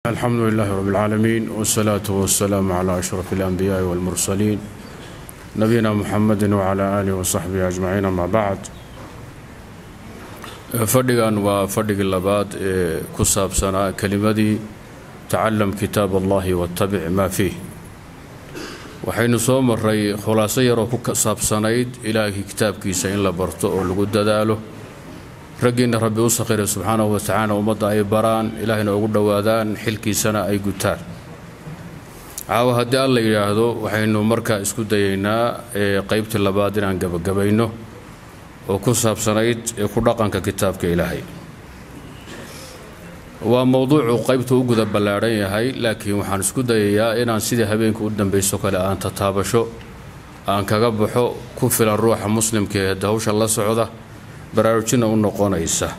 الحمد لله رب العالمين والصلاة والسلام على أشرف الأنبياء والمرسلين نبينا محمد وعلى آله وصحبه أجمعين أما بعد fadhigan waa fadhigii labaad ee ku saabsanaa kelimadii tacalam kitaab allahi wattabic maa fiih waxaynu soo maray khulaaso yaroo ku saabsanayd ilaahay kitaabkiisa in la barto oo lagu dadaalo raggiinna rabbi u sakhiray subxaanahu wa tacaala ummadda ay baraan ilaahayna ugu dhowaadaan xilkiisana ay gutaan caawa haddii alla yidhaahdo waxaynu markaa isku dayaynaa qeybtii labaad inaan gabagabayno oo ku saabsanayd ee ku dhaqanka kitaabka ilaahay waa mowduucu qaybtu u guda ballaadhan yahay laakiin waxaan isku dayayaa inaan sidii habeenka u dambayso kale aan tataabasho aan kaga baxo ku filan ruuxa muslimka ee hawsha la socda baraarujinna u noqonaysa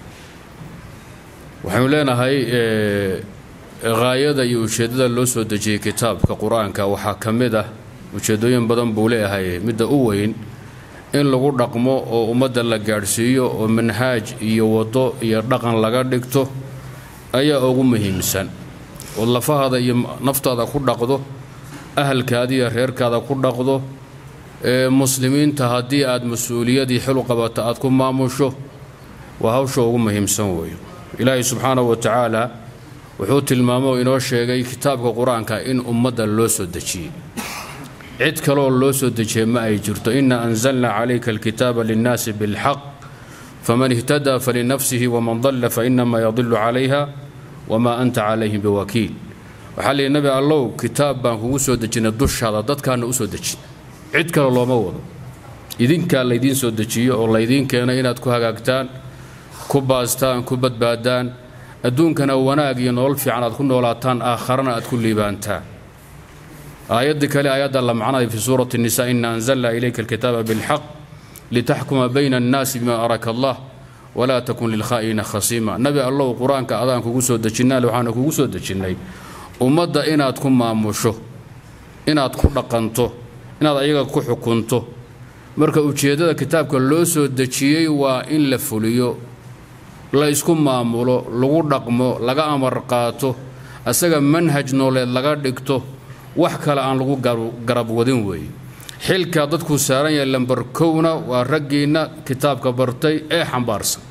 waxaynu leenahay haayada iyo ujeeddada loo soo dejiyey kitaabka qur-aanka waxaa ka mid ah ujeeddooyin badan buu leeyahay midda u weyn in lagu dhaqmo oo ummadda la gaadhsiiyo oo manhaaj iyo waddo iyo dhaqan laga dhigto ayaa ugu muhiimsan ood lafahaada iyo naftaada ku dhaqdo ahalkaada iyo reerkaada ku dhaqdo ee muslimiinta haddii aad mas-uuliyadii xil qabata aad ku maamusho waa hawsha ugu muhiimsan weeyo ilaahay subxaanahu wa tacaala wuxuu tilmaamo oo inoo sheegay kitaabka qur-aanka in ummadda loo soo dejiyey cid kaleoo loo soo dejiyey ma ay jirto ina anzalna calayka alkitaaba linnaasi bilxaq faman ihtadaa falinafsihi waman dalla fainama yadilu calayha wamaa anta calayhim biwakiil waxaa lihi nabi allow kitaab baan kugu soo dejinay dushaada dadkaana u soo dejin cid kale looma wado idinkaa laydiin soo dejiyo oo laydiin keenay inaad ku hagaagtaan ku baastaan ku badbaadaan adduunkana wanaag iyo nolol fiican aad ku noolaataan aakharana aad ku liibaantaan aayaddii kale aayadda la macnaday fi suurati nisa ina anzalna ilayka alkitaaba bilxaq litaxkuma bayna annaasi bima araka allah walaa takun lilkhaa'ina khasiima nabi allow qur-aanka adaan kugu soo dejinnaa waxaana kugu soo dejinnay ummadda inaad ku maamusho inaad ku dhaqanto inaad ayaga ku xukunto marka ujeeddada kitaabka loo soo dejiyey waa in la fuliyo la isku maamulo lagu dhaqmo laga amar qaato asaga manhaj nooleed laga dhigto wax kale aan lagu garab wadin weeye xilkaa dadkuu saaran yahay lambar kowna waa raggiinna kitaabka bartay ee xambaarsan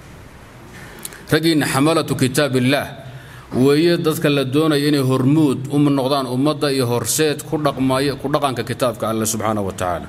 raggiinna xamalatu kitaab illaah weeye dadka la doonaya inay hormuud u noqdaan ummadda iyo horseed ku dhaqmaya ku dhaqanka kitaabka alle subxaanahu wa tacaala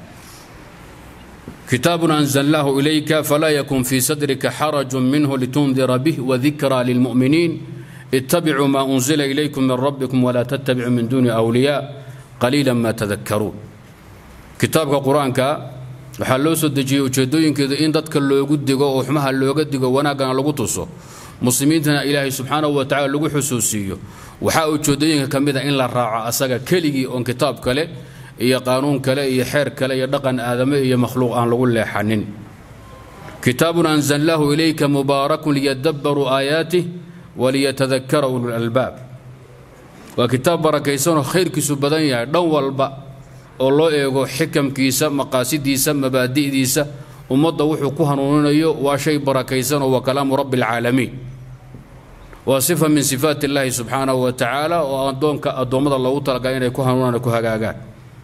kitaabun anzalnaahu ilayka falaa yakun fii sadrika xarajun minhu litundira bih wadikraa lilmu'miniin ittabicuu maa unzila ilaykum min rabbikum walaa tattabicuu min duuni wliyaa qaliila maa tadakkaruun kitaabka qur-aanka waxaa loo soo dejiyey ujeeddooyinkeedu in dadka loogu digo oo xumaha looga digo wanaaggana lagu tuso muslimiintana ilaahay subxaanahu wa tacala lagu xusuusiiyo waxaa ujeeddooyinka ka mid a in la raaco asaga keligii oon kitaab kale iyo qaanuun kale iyo xeer kale iyo dhaqan aadame iyo makhluuq aan lagu leexanin kitaabun anzalnaahu ilayka mubaarakun liyadabbaruu aayaatih waliyatadakara ululalbaab waa kitaab barakaysanoo khayrkiisu badan yahay dhan walba oo loo eego xikamkiisa maqaasidiisa mabaadi'diisa ummadda wuxuu ku hanuuninayo waa shay barakaysanoo waa kalaamu rabbi alcaalamiin waa sifa min sifaat illaahi subxaanahu wa tacaala oo addoonka addoommada loogu talagalay inay ku hanuunaan ku hagaagaan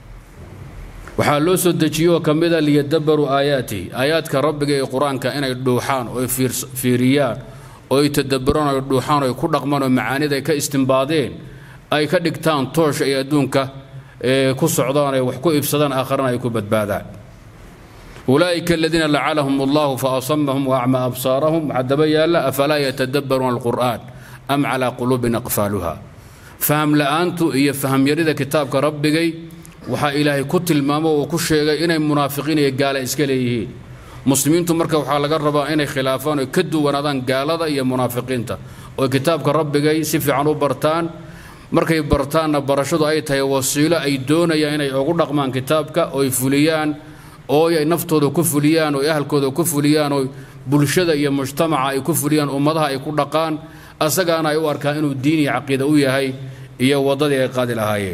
waxaa loo soo dejiyo oo ka mid a liyadabbaruu aayaatihi aayaadka rabbiga ee qur-aanka inay dhuuxaan oo fiiriyaan oo ay tadabburaan oo dhuuxaan oo ay ku dhaqmaan oo macaanida ay ka istimbaadeen ay ka dhigtaan toosha ay adduunka ku socdaan ay wax ku ibsadaan aakharana ay ku badbaadaan ulaa'ika aladiina lacalahum allahu faasamahum waacmaa absaarahum waxaa daba yaalla afalaa yatadabbaruuna alqur'aan am calaa quluubin aqfaaluha faham la'aantu iyo fahamyarida kitaabka rabbigay waxaa ilaahay ku tilmaamo oo ku sheegay inay munaafiqiin iyo gaala iska leeyihiin muslimiintu marka waxaa laga rabaa inay khilaafaan oo ka duwanaadaan gaalada iyo munaafiqiinta oo kitaabka rabbigay si fiican u bartaan markay bartaanna barashadu ay tahay wasiilo ay doonayaan inay ugu dhaqmaan kitaabka oo ay fuliyaan oo ay naftooda ku fuliyaan oo ahalkooda ku fuliyaan oo bulshada iyo mujtamaca ay ku fuliyaan ummadaha ay ku dhaqaan asagaana ay u arkaan inuu diin iyo caqiida u yahay iyo waddadii ay qaadi lahaayeen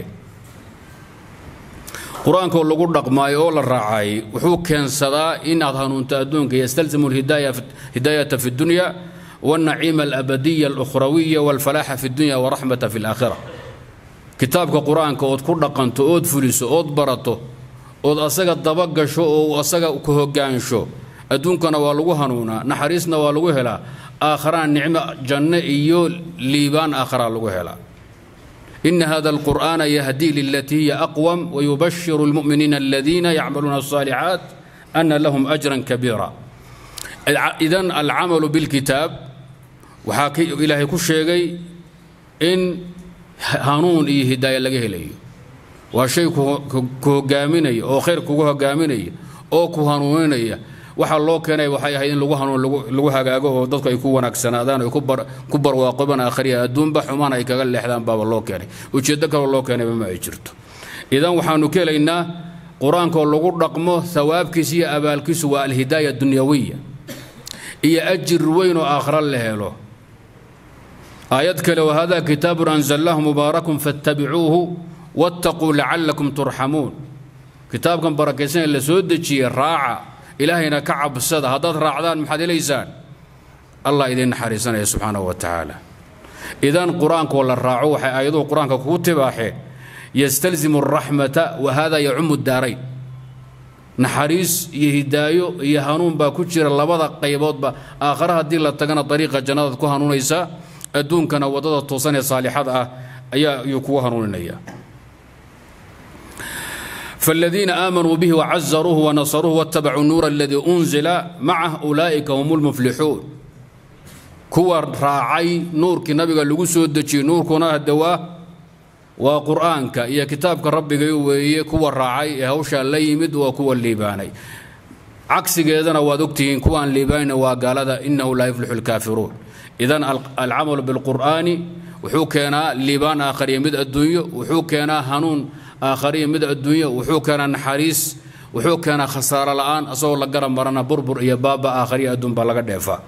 qur-aankoo lagu dhaqmaayo oo la raacay wuxuu keensadaa inaad hanuunto adduunka yastalzimu hidaayata fi dunya والنعيم الأبدي الأخروية والفلاح في الدنيا ورحمة في الآخرة كتابك قرآن كود كل قنت أود فلس أود برته أود أسجى الضبق شو أو أسجى كهجان شو أدونكنا والو هنونا نحرسنا والو هلا آخران نعمة جنة إيو ليبان آخر لو هلا إن هذا القرآن يهدي للتي هي أقوم ويبشر المؤمنين الذين يعملون الصالحات أن لهم أجرا كبيرا إذا العمل بالكتاب وحاكي إلهي كل شيء إن هانون إيه هداية لقيه لي وشيء كهجاميني أو خير كهجاميني أو كهانوني waxaa loo keenay waxay ahayd in lagu hanuun lagu hagaago oo dadku ay ku wanaagsanaadaan ay ku barwaaqoban akhriya adduunba xumaan ay kaga leexdaan baaba loo keenay ujeeddo kaloo loo keenayba ma ay jirto idan waxaanu ka helaynaa qur-aankoo lagu dhaqmo thawaabkiisa iyo abaalkiisu waa alhidaaya dunyawiya iyo ajir weyn oo aakhira la helo aayad kale wahada kitaabun anzalnaahu mubaarakun fattabicuuhu wattaquu lacalakum turxamuun kitaabkan barakaysan ee la soo dejiyey raaca ilaahayna ka cabsada haddaad raacdaan maxaad helaysaan allah idin naxariisanaya subxaanahu wa tacaala idan qur-aankoo la raaco waxay aayaduhu qur-aanka kugu tibaaxeen yastalzimu araxmata wa hada yacumu daarayn naxariis iyo hidaayo iyo hanuun baa ku jira labada qayboodba aakhare haddii la tagana dariiqa jannadaad ku hanuunaysaa adduunkana waddada toosan ee saalixada ah ayaa ayuu kugu hanuuninaya فالذين آمنوا به وعزروه ونصروه واتبعوا النور الذي أنزل معه أولئك هم المفلحون كوا راعي نور كنبي لغو سودجي نور كنا الدواء وقرآنك يا كتابك ربك يوي كوا راعي هوشا ليمد وكوا الليباني عكس كذا وادكتين كوا الليباني وقال إنه لا يفلح الكافرون إذا العمل بالقرآن وحوكنا ليبان آخر يمد الدنيا وحوكنا هنون aakhariya mid adduunya wuxuu keenaa naxariis wuxuu keenaa khasaaro la'aan asagoo la garan marana burbur iyo baaba aakhariya adduun baa laga dheefaa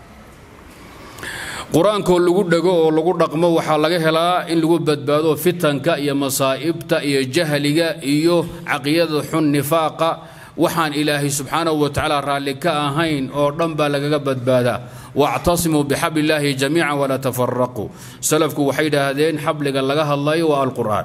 qur-aankoo lagu dhego oo lagu dhaqmo waxaa laga helaa in lagu badbaado fitanka iyo masaa'ibta iyo jahliga iyo caqiyada xun nifaaqa waxaan ilaahay subxaanahu wa tacaala raalli ka ahayn oo dhan baa lagaga badbaadaa wactasimuu bixabli illaahi jamiican walaa tafaraquu salafku waxay yidhaahdeen xabliga laga hadlayo waa alqur'aan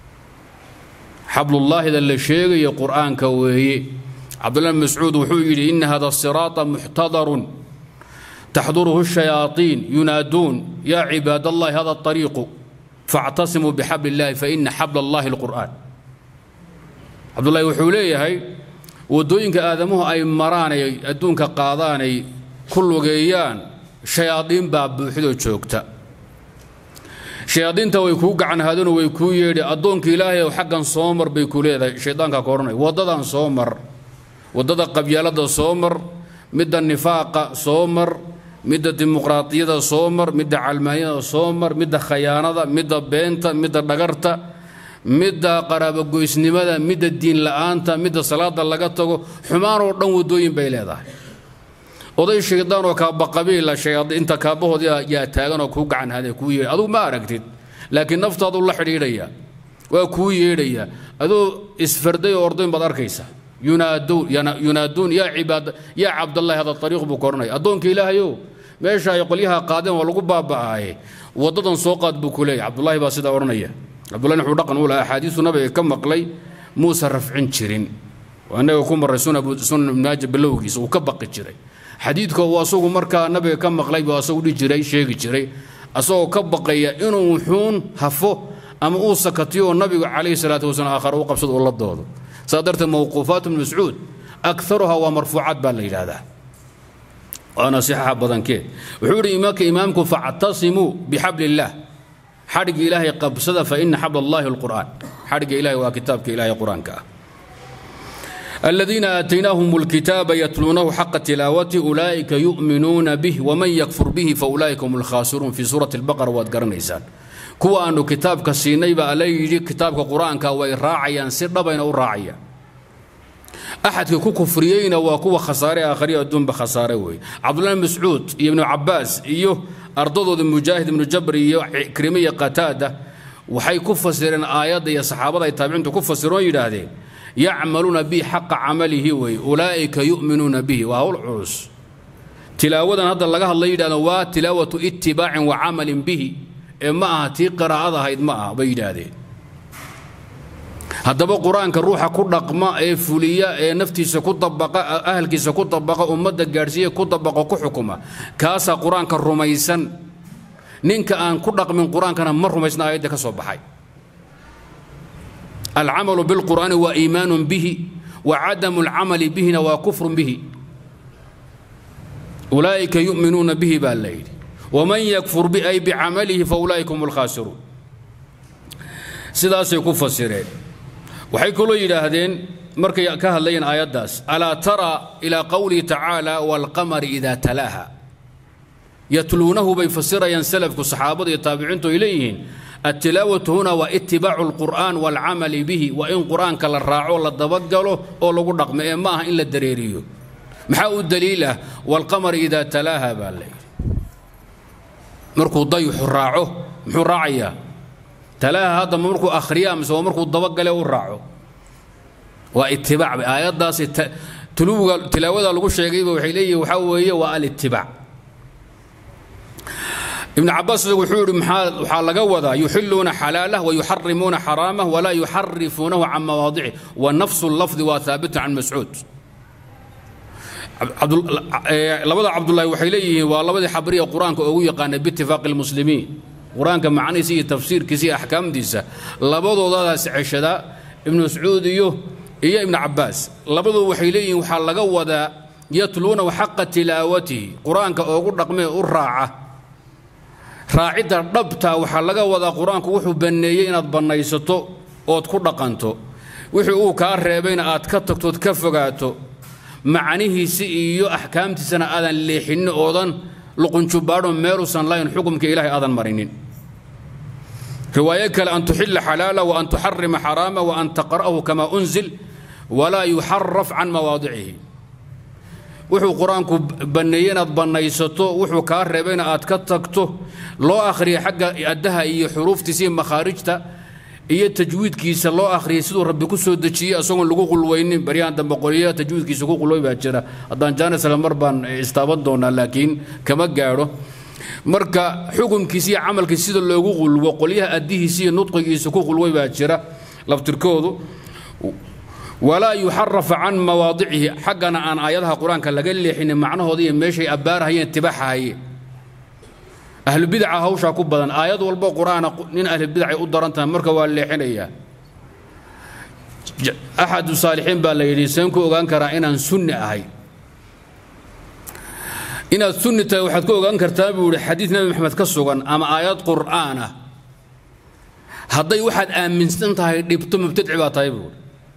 xablullaahida la sheegayo qur'aanka weeye cabdullahi bn mascuud wuxuu yidhi ina hada siraata muxtadarun taxduruhu shayaaiin yunaaduun yaa cibaad allahi hada ariiqu faactasimuu bixabli illahi faina xabla allahi alqur'aan cabdullahi wuxuu leeyahay waddooyinka aadamuhu ay maraanay adduunka qaadaanay ku lugeeyaan shayaadiin baa buuxdoo joogta shayaadiinta way kuu gacan haadano way kuu yeedhi addoonka ilaahay ow xaggan soo mar bay ku leedahay shaydaanka ka odhanay waddadan soo mar waddada qabyaalada soo mar midda nifaaqa soo mar midda dimuqraadiyada soo mar midda calmaanyada soo mar midda khayaanada midda beenta midda dhagarta midda qaraabogoysnimada midda diin la'aanta midda salaada laga tago xumaanoo dhan waddooyin bay leedahay oday shaydaan oo kaabaqabiila inta kaabahoodii yaa taagan oo kuu gacan hade kuu yeedha adugu ma aragtid laakiin naftaadu la xidhiidhaya waa kuu yeedhaya adoo isfarday oo ordayn baad arkaysa yunaaduun yaa cibaad yaa cabdallahi hada ariiq buu koranaya addoonka ilaahayow meesha ay qolyaha qaadeen waa lagu baaba'aaye waddadan soo qaad buu ku leeyahy cabdullahi baa sidaa odhanaya cabdullahi wuxuu dhaqan u lahaa axaadiisu nabiga ka maqlay muusa rafcin jirin annaga ku marray sunan ibn maaja bilowgiisa uu ka baqi jiray xadiidka uu asagu markaa nabiga ka maqlay buu asagu dhihi jiray sheegi jiray asagoo ka baqaya inuu wuxuun hafo ama uu sakatiyo oo nabigu calayhi salaatu wasalaam aakhare u qabsado uu la doodo saa darteed mawquufaat ibn mascuud akaruha waa marfuucaad baa la yidhaahdaa waana sixaxa badankeed wuxuu yidhi imaamka imaamku factasimuu bixabli illaah xadhigga ilaahay qabsada fa ina xabl allahi alqur'aan xadhigga ilahay waa kitaabka ilahay qur-aanka ah الذين آتيناهم الكتاب يتلونه حق تلاوته أولئك يؤمنون به ومن يكفر به فأولئك هم الخاسرون في سورة البقرة وادقر نيسان كوا أنه كتاب كسيني بألي كتاب قرآن كوي راعيا سر بين راعيا أحد كو كفريين وكو خسارة آخرية دون بخسارة وي عبد الله بن مسعود ابن عباس إيوه أرضه مجاهد بن جبر إيوه كريمية قتادة وحي كفسرين آيات يا صحابة يتابعون كفسرون يدهدين يعملون به حق عمله وي أولئك يؤمنون به وهو العرس tilaawadan hadda laga hadlay yidhahdeen waa tilaawatu itibaacin wa camalin bihi ee ma aha tii qiraa'ad ahayd ma aha bay yidhaahdeen haddaba qur-aanka ruuxa ku dhaqma ee fuliya ee naftiisa ku dabaqa ahalkiisa ku dabaqa ummadda gaadhsiiya ku dabaqa ku xukuma kaasaa qur-aanka rumaysan ninka aan ku dhaqmin qur-aankana ma rumaysna aayadda ka soo baxay alcamalu bilqur'aani waa iimaanun bihi wa cadamu alcamali bihina waa kufrun bihi ulaa'ika yu'minuuna bihi baa la yidhi waman yakfur bi ay bicamalihi fa ulaa'ika hum alkhaasiruun sidaasay ku fasireen waxay kaloo yidhaahdeen markay ka hadlayeen aayaddaas alaa tara ilaa qowlihi tacaala waalqamari idaa talaaha yatluunahu bay fasirayaan salafku saxaabada iyo taabiciintu ay leeyihiin attilaawatu huna waa itibaacu alqur'aan waalcamali bihi waa in qur'aanka la raaco la dabagalo oo lagu dhaqmo ee ma aha in la dareeriyo maxaa u daliil ah waalqamari idaa talaaha baa la yidhi markuu dayuxu raaco muxuu raacayaa talaaha hadda markuu akhriya mise waa markuu dabagale u raaco waa itibaac aayaddaasi tuluwga tilaawada lagu sheegayba waxay leeyihin waxaa weeye waa alitibaac ibn cabaas wuxuu yidhi waxaa laga wadaa yuxiluuna xalaalah wayuxarimuuna xaraamah walaa yuxarifuunahu can mawaadicih wa nafsu lafdi waa haabitun can mascuud labada cabdulaahi waxay leeyihiin waa labadii xabriya qur-aanka ugu yaqaanay biitifaaqi lmuslimiin qur-aanka macnihiisa iyo tafsiirkiisa iyo axkaamtiisa labadoodadaas ceshada ibnu mascuud iyo iyo ibnu cabaas labadoodu waxay leeyihiin waxaa laga wadaa yatluunahu xaqa tilaawatihi qur-aanka oogu dhaqmee u raaca raacidda dhabta waxaa laga wadaa qur-aanku wuxuu banneeyey inaad bannaysato ood ku dhaqanto wixii uu kaa reebayna aad ka tagtood ka fogaato macnihiisi iyo axkaamtiisana aadan leexinin oodan luqunjubaadho meeluusan lahayn xukumka ilaahay aadan marinin riwaayo kale an tuxila xalaala wa an tuxarima xaraama wa an taqra'ahu kama unzil walaa yuxaraf can mawaadicihi wuxuu qur-aanku banneeyey inaad bannaysato wuxuu kaa reebayna aad ka tagto loo akhriya xagga addaha iyo xuruuftiisa iyo makhaarijta iyo tajwiidkiisa loo akhriyay siduu rabbi ku soo dejiyey isagoon lagu qulweynin baryahan dambe qoliya tajwiidkiisa ku qulway baa jira haddaan jaanisla mar baan istaaban doonaa laakiin kama gaadho marka xukunkiisa iyo camalkiisa sida loogu qulwo qolyaha addihiisa iyo nudqigiisa ku qulway baa jira laftirkoodu walaa yuxarafa can mawaadicihi xaggana aan aayadaha qur-aanka laga leexinin macnahooda iyo meeshay abbaarahayeen tibaaxahayeen ahlubidaca hawshaa ku badan aayad walbo qur-aana nin ahlubidacay u daran tahay marka waa leexinayaa axadu saalixiin baa la yidhi seen ku ogaan karaa inaan sunni ahay inaad sunni tahay waxaad ku ogaan kartaa buu yidhi xadiid nebi maxamed ka sugan ama aayad qur'aan ah hadday waxaad aaminsan tahay dhibto mubtadci baa tahay buu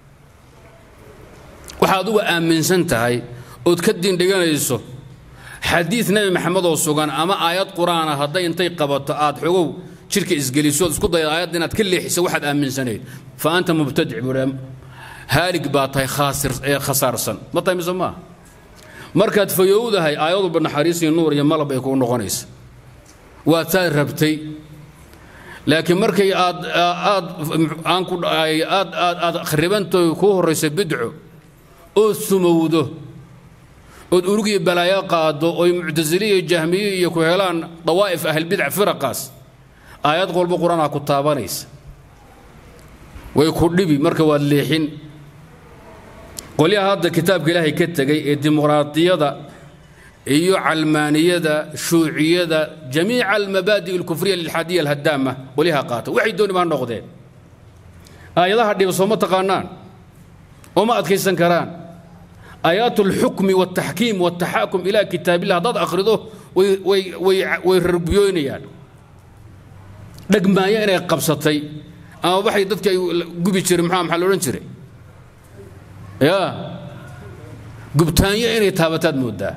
waxaad uga aaminsan tahay ood ka diindhiganayso xadiid nebi maxamed oo sugan ama aayad qur-aana hadday intay qabato aad xogow jidhka isgeliso ood isku dayda aayadda inaad ka leexiso waxaad aaminsanayd fa anta mubtadic buu haalig baa tahay khaasir ee khasaarsan ma tahay mise maaha markaad fayowdahay aayad walba naxariis iyo nuur iyo malab ay kuu noqonaysa waad saad rabtay laakiin markay aad aad aan ku aad aad aad khribantoy kuu horraysa bidco ood sumowdo ood urug iyo balaayo qaado oy muctasile iyo jahmiye iyo ku helaan dawaa'if ahlbidac firaqaas aayad walba qur-aan aa ku taabanaysa way ku dhibi marka waad leexin qolyaha hadda kitaabka ilaahay ka tegay ee dimuqraadiyada iyo calmaaniyada shuuciyada jamiica almabaadi' alkufriya lilxadiya alhadaama qolyaha qaata waxay dooni baa noqdeen aayadaha dhiba sooma taqaanaan ooma adkaysan karaan aayaat alxukmi waltaxkiim waltaxaakum ilaa kitaabillah haddaad akhrido way way way way rarbiyoynayaan dhegmaayo inay qabsatay ama waxay dadka ay gubi jiray maxaa maxaa la odhan jiray yaa gubtaanyo inay taabataad mooddaa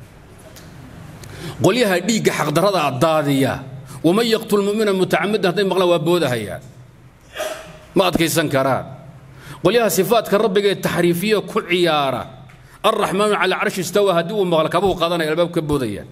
qolyaha dhiigga xaqdarrada daadiya waman yaqtul mumina mutacamidan hadday maqlaan waa boodahayaan ma adkaysan karaan qolyaha sifaadka rabbiga ee taxriifiya ku ciyaara alraxmaanu cala carshi istawa haddii uu maqla kabuhu qaadanaya albaab ka boodayaan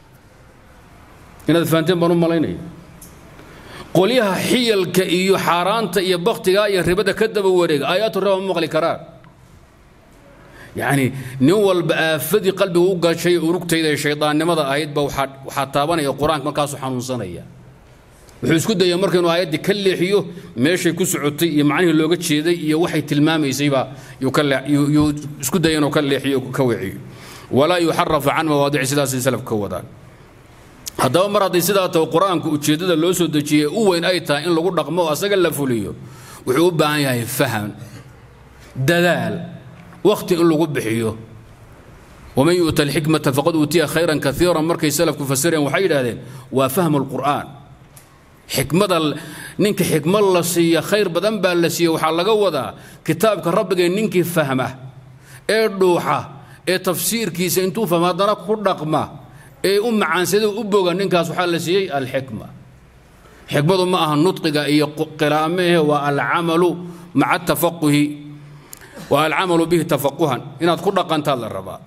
inaad fahanteen baan u malaynaya qolyaha xiyalka iyo xaaraanta iyo baktiga iyo ribada ka daba wareega aayaatu riba ma maqli karaan yacni nin walba aafadii qalbiga u gashay urugtayda ee shaydaannimada ahaydba waxaa waxaa taabanaya qur-aanka markaasuu xanuunsanaya wuxuu isku daya marka inuu aayaddii ka leexiyo meeshay ku socotay iyo macnihii looga jeeday iyo waxay tilmaamaysayba yuu isku daya inuu ka leexiyo ka weeciyo walaa yuxarafu can mawaadici sidaasay salafka ka wadaan haddaba mar hadday sidaa taho qur-aanku ujeeddada loo soo dejiyey u weyn ay tahay in lagu dhaqmo oo asaga la fuliyo wuxuu u baahan yahay faham dadaal wakhti in lagu bixiyo waman yu'ta alxikmata faqad uutiya khayran kaiiran markay salafku fasireen waxay yidhahdeen waa fahmu lqur'aan xikmada ninka xikmad la siiya khayr badan baa la siiya waxaa laga wadaa kitaabka rabbigee ninkii fahma ee dhuuxa ee tafsiirkiisa intuu fahma haddana ku dhaqma ee u macaansada u boga ninkaas waxaa la siiyey alxikma xikmadu ma aha nudqiga iyo qiraa'amehe waa alcamalu maca tafaquhi waa alcamalu bihi tafaquhan inaad ku dhaqantaad la rabaa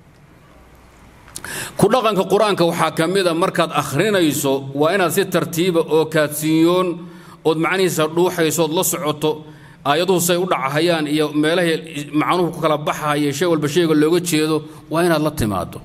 ku dhaqanka qur-aanka waxaa ka mida markaad akhrinayso waa inaad si tartiiba oo kaadsiinyoon ood macnihiisa dhuuxayso ood la socoto aayaduhu say u dhacahayaan iyo meelahay macnuhu ku kala baxahaya shay walba shayga looga jeedo waa inaad la timaado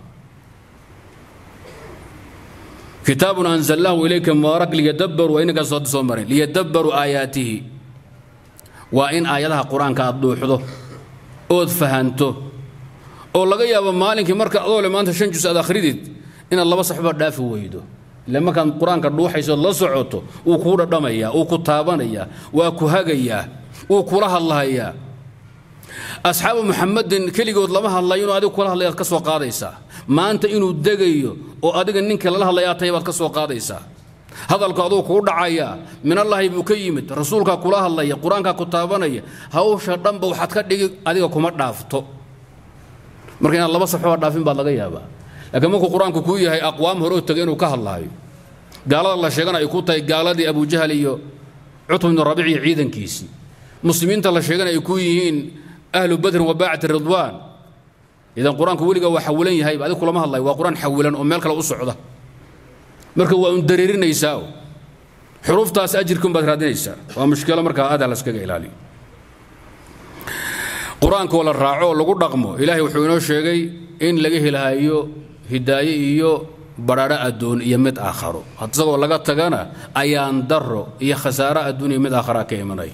kitaabun anzalnaahu ilayka mubaarak liyadabbaruu inagaas hadda soo marin liyadabbaruu aayaatihi waa in aayadaha qur-aanka aad dhuuxdo ood fahanto oo laga yaabo maalinkii marka adoo le maanta shan jus aad akhridid inaad laba saxba dhaafi weydo ile markaad qur-aanka dhuuxaysood la socoto wuu kuu dhadhamayaa wuu ku taabanayaa waa ku hagayaa wuu kula hadlahayaa asxaabu muxamadin keligood lama hadlayo inuu adigu kula hadlaya ad ka soo qaadaysaa maanta inuu degayo oo adiga ninka lala hadlayaa tahay baad ka soo qaadaysaa hadalku aduu kuu dhacayaa minallaahi buu ka yimid rasuulkaa kula hadlaya qur-aankaa ku taabanaya hawsha dhanba waxaad ka dhigi adiga kuma dhaafto marka inaad laba saxoba dhaafin baad laga yaabaa laakiin markuu qur-aanku kuu yahay aqwaam hore oo tegay inuu ka hadlaayo gaalada la sheegana ay ku tahay gaaladii abujahal iyo cutb ibnu rabiic iyo ciidankiisii muslimiinta la sheegana ay ku yihiin ahlu badrin wa baacati ridwaan idan qur-aanku weligaa waa xawilan yahay adig kulama hadlayo waa qur-aan xawilan oo meel kale u socda marka waa un dareerinaysaa xuruuftaas ajirkun baad raadinaysaa waa mushkilo markaa adaa laskaga ilaaliyo qur-aankoo la raaco oo lagu dhaqmo ilaahay wuxuu inoo sheegay in laga helahayo hidaaye iyo badhaadho adduun iyo mid aakharo isagoo laga tagana ayaan daro iyo khasaaro adduun iyo mid aakhara ka imanay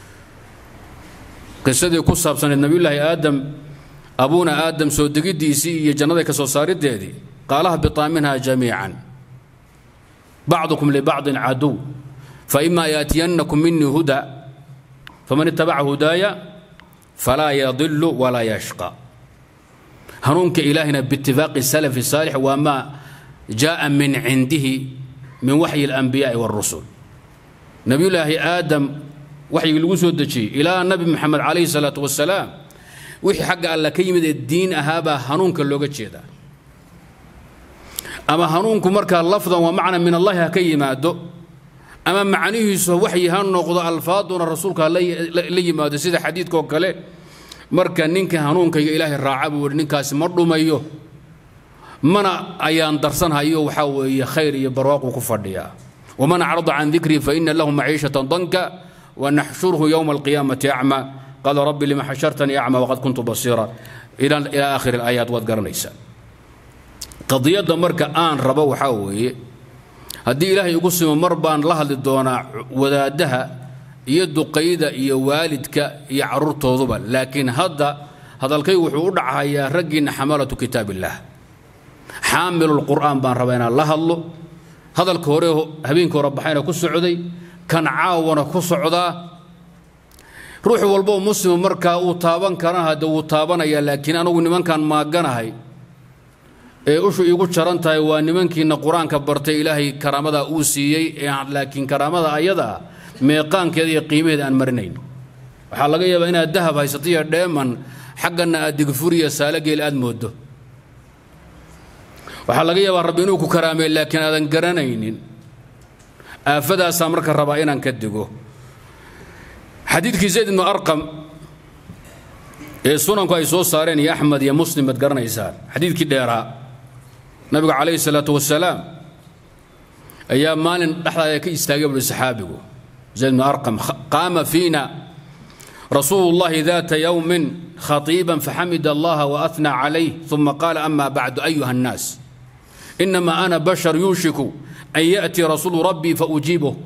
qisadii ku saabsaneed nabiyullaahi aadam abuuna aadam soo degiddiisii iyo jannaday ka soo saariddeedii qaalaha bitaa minha jamiican bacdukum libacdin caduw faima yaatiyannakum minii huda faman itabaca hudaaya falaa yadilu walaa yashqa hanuunka ilaahina biitifaaqi salafi saalix waa maa jaaa min cindihi min waxyi alanbiyaai warusul nabiyullaahi aadam waxyigii lagu soo dejiyey ilaa nabi moxamed calayhi salaatu wasalaam wixii xagga alla ka yimid ee diin ahaabaa hanuunka looga jeedaa ama hanuunku markaa lafdan waa macna min allahi ha ka yimaado ama macnihiisu waxyi ha noqdo alfaaduna rasuulka la yimaado sida xadiidkaoo kale marka ninka hanuunkayga ilaahay raaca buu yihi ninkaasi ma dhumayo mana ayaan darsanhayo waxaa weeye khayr iyo barwaaquu ku fadhiyaa waman acrada can dikrii faina lahu maciishatan danka wanaxshurhu yowma alqiyaamati acma qaala rabbi lima xashartanii acma waqad kuntu basiira ilaa aakhiri alaayaat waad garanaysaa qadiyadda marka aan rabo waxaa weeye haddii ilaahay igu simo mar baan la hadli doonaa wadaaddaha iyo duqayda iyo waalidka iyo carruurtooduba laakiin hadda hadalkaygu wuxuu u dhacayaa raggiinna xamalatu kitaab illaah xaamilulqur'aan baan rabaa inaan la hadlo hadalka hore habeenka hore baxayna ku socday kan caawana ku socdaa ruux walboo muslima markaa uu taaban karana hadde wuu taabanayaa laakiin anugu nimankan maaganahay ee ushu iigu jaran tahay waa nimankiina qur-aanka bartay ilaahay karaamadaa uu siiyey laakiin karaamada ayadaa meeqaankeeda iyo qiimaheeda aan marinayn waxaa laga yaabaa inaad dahab haysato iyo dheeman xaggana aad digfuriya saalogeel aad moodo waxaa laga yaabaa rabbi inuu ku karaamey laakiin aadan garanaynin aafadaasaa marka rabaa inaan ka digo xadiidkii zayd ibnu arqam ee sunanku ay soo saareen iyo axmed iyo muslim baad garanaysaan xadiidkii dheeraa nabigu calayhi salaatu wasalaam ayaa maalin dhexdaada ka istaagay buhi saxaabigu zayd ibnu arqam qaama fiina رسول الله ذات يوم خطيبا فحمد الله وأثنى عليه ثم قال أما بعد أيها الناس إنما أنا بشر يوشك أن يأتي رسول ربي فأجيبه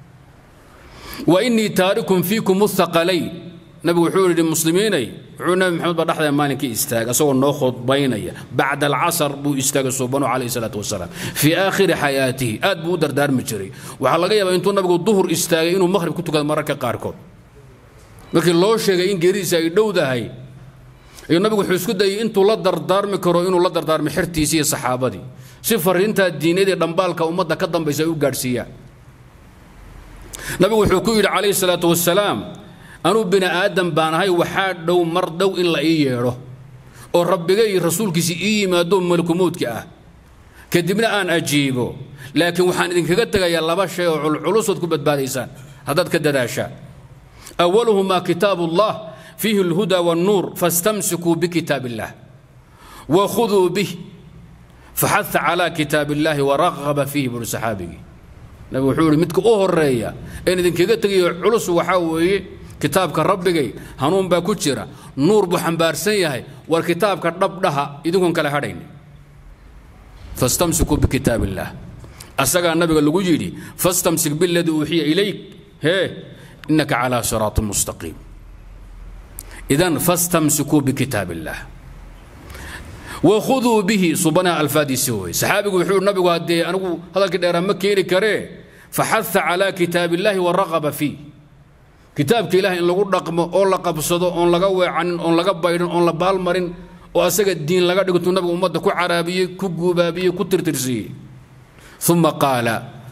وإني تارك فيكم الثقلين nabigu wuxuu yidhi muslimiinay wuxuu nabi maxamed baa dhexda maalinkii istaagay asagoo noo khudbaynaya bacda alcasar buu istaagay suubanu calayhi salaatu wasalaam fii aakhiri xayaatihi aad buu u dardaarmi jiray waxaa laga yaabaa intuu nabigu duhur istaagay inuu maqhrib ku tukado mararka qaarkood markii loo sheegay in geeridiisa ay dhowdahay ayuu nabigu wuxuu isku dayay intuu la dardaarmi karo inuu la dardaarmo xertiisii iyo saxaabadii si fariintaa diinadii dhambaalka ummadda ka dambaysa ay u gaadhsiiyaan nabigu wuxuu ku yidhi calayhi salaatu wasalaam anuu bini aadam baan ahay waxaa dhow mar dhow in la ii yeedho oo rabbigay rasuulkiisi ii yimaado malkumuudka ah kadibna aan ajiibo laakiin waxaan idinkaga tegayaa laba shay oo culculusood ku badbaadaysaan haddaad ka dadaashaan awaluhumaa kitaabu ullah fiihi alhuda wannuur fastamsikuu bikitaab illah wakhuduu bih faxaha calaa kitaab illaahi waraqaba fiihi buri saxaabigii nabigu wuxuu yihi midka u horeeya een idinkaga tegayo culus waxaa weeye kitaabka rabbigay hanuun baa ku jira nuur buu xambaarsan yahay war kitaabka dhabdhaha idinkuon kale hadhayn fastamsikuu bikitaab illaah asagaa nabiga lagu yidhi fastamsik biladii uuxiya ilayk hee innaka calaa siraatin mustaqiim idan fastamsikuu bikitaab illaah wakhuduu bihi subanaha alfaadiisi wey saxaabigu wuxuu nabigu haddee anigu hadalkii dheeraa ma keeni karee faxaha calaa kitaab illaahi waraqaba fiih kitaabka ilaah in lagu dhaqmo oo la qabsado oon laga weecanin oon laga baydhin oon la baalmarin oo asaga diin laga dhigto nabigu ummadda ku caraabiyey ku guubaabiyey ku tirtirsiiyey uma qaala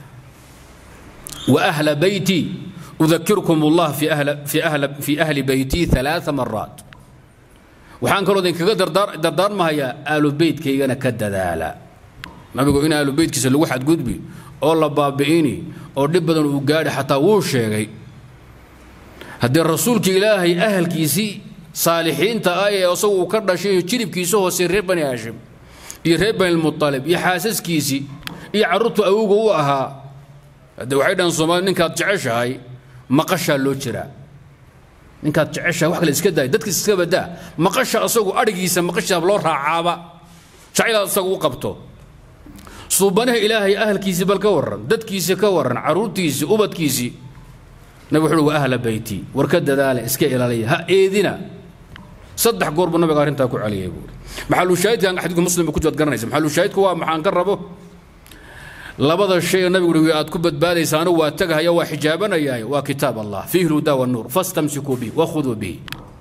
wa ahla beyti udakirkum allah fi ahli beyti alaaa maraat waxaan kaloo idinkaga dardaarmahayaa aalu beytkaygana ka dadaala nabigu in aalu beytkiisa lagu xadgudbi oo la baabi'ini oo dhib badan uu gaadhi xataa wuu sheegay haddii rasuulka ilaahay ahalkiisii saalixiinta ah ee isagu uu ka dhashay jiribkiisa hoose reer bani haashim iyo reer banilmualib iyo xaasaskiisii iyo carruurtu awowga u ahaa haddee waxay dhahan soomali ninkaad jeceshahay maqashaa loo jiraa ninkaad jeceshahay wax kale iska daay dadkiis iska badaa maqasha asagu adhigiisa maqashaa loo raacaaba jacaylaad asagu u qabto suubanaha ilaahay ahalkiisii bal ka warran dadkiisii ka warran carruurtiisii ubadkiisii nabig wuxuu uhi wa ahla beyti war ka dadaala iska ilaaliya ha eedina saddex goor buu nabiga arrintaa ku celiyay buuri maxalushaahidkan xadiidku muslim ku jaad garanaysa maxalushaahidku waa maxaan ka rabo labada shay nabigu uhi aad ku badbaadaysaano waa tagahaya waa xijaabanayaay waa kitaab allah fiihi lhuda wannuur fastamsikuu bihi wakhuduu bihi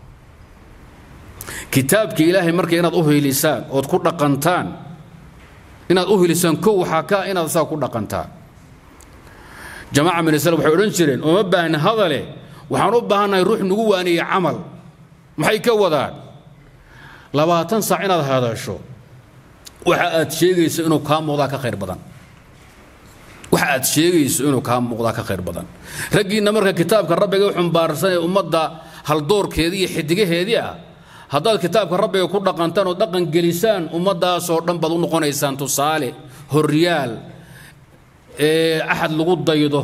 kitaabka ilaahay marka inaad u hiilisaan ood ku dhaqantaan inaad u hiilisaan kow waxaa ka inaad saa ku dhaqantaan jamaaca min islam waxay odhan jireen ooma baahna hadale waxaan u baahannahay ruux nagu waaniyey camal maxay ka wadaan labaatan saac inaad hadasho waxa aad sheegayso inuu kaa muuqdaa ka khayr badan waxa aad sheegayso inuu kaa muuqdaa ka khayr badan raggiinna marka kitaabka rabbiga u xumbaarsan ee ummadda haldoorkeedii iyo xidigaheedii ah haddaad kitaabka rabbiga ku dhaqantaan oo dhaqan gelisaan ummaddaasoo dhan baad u noqonaysaan tusaale horyaal ee axad lagu daydo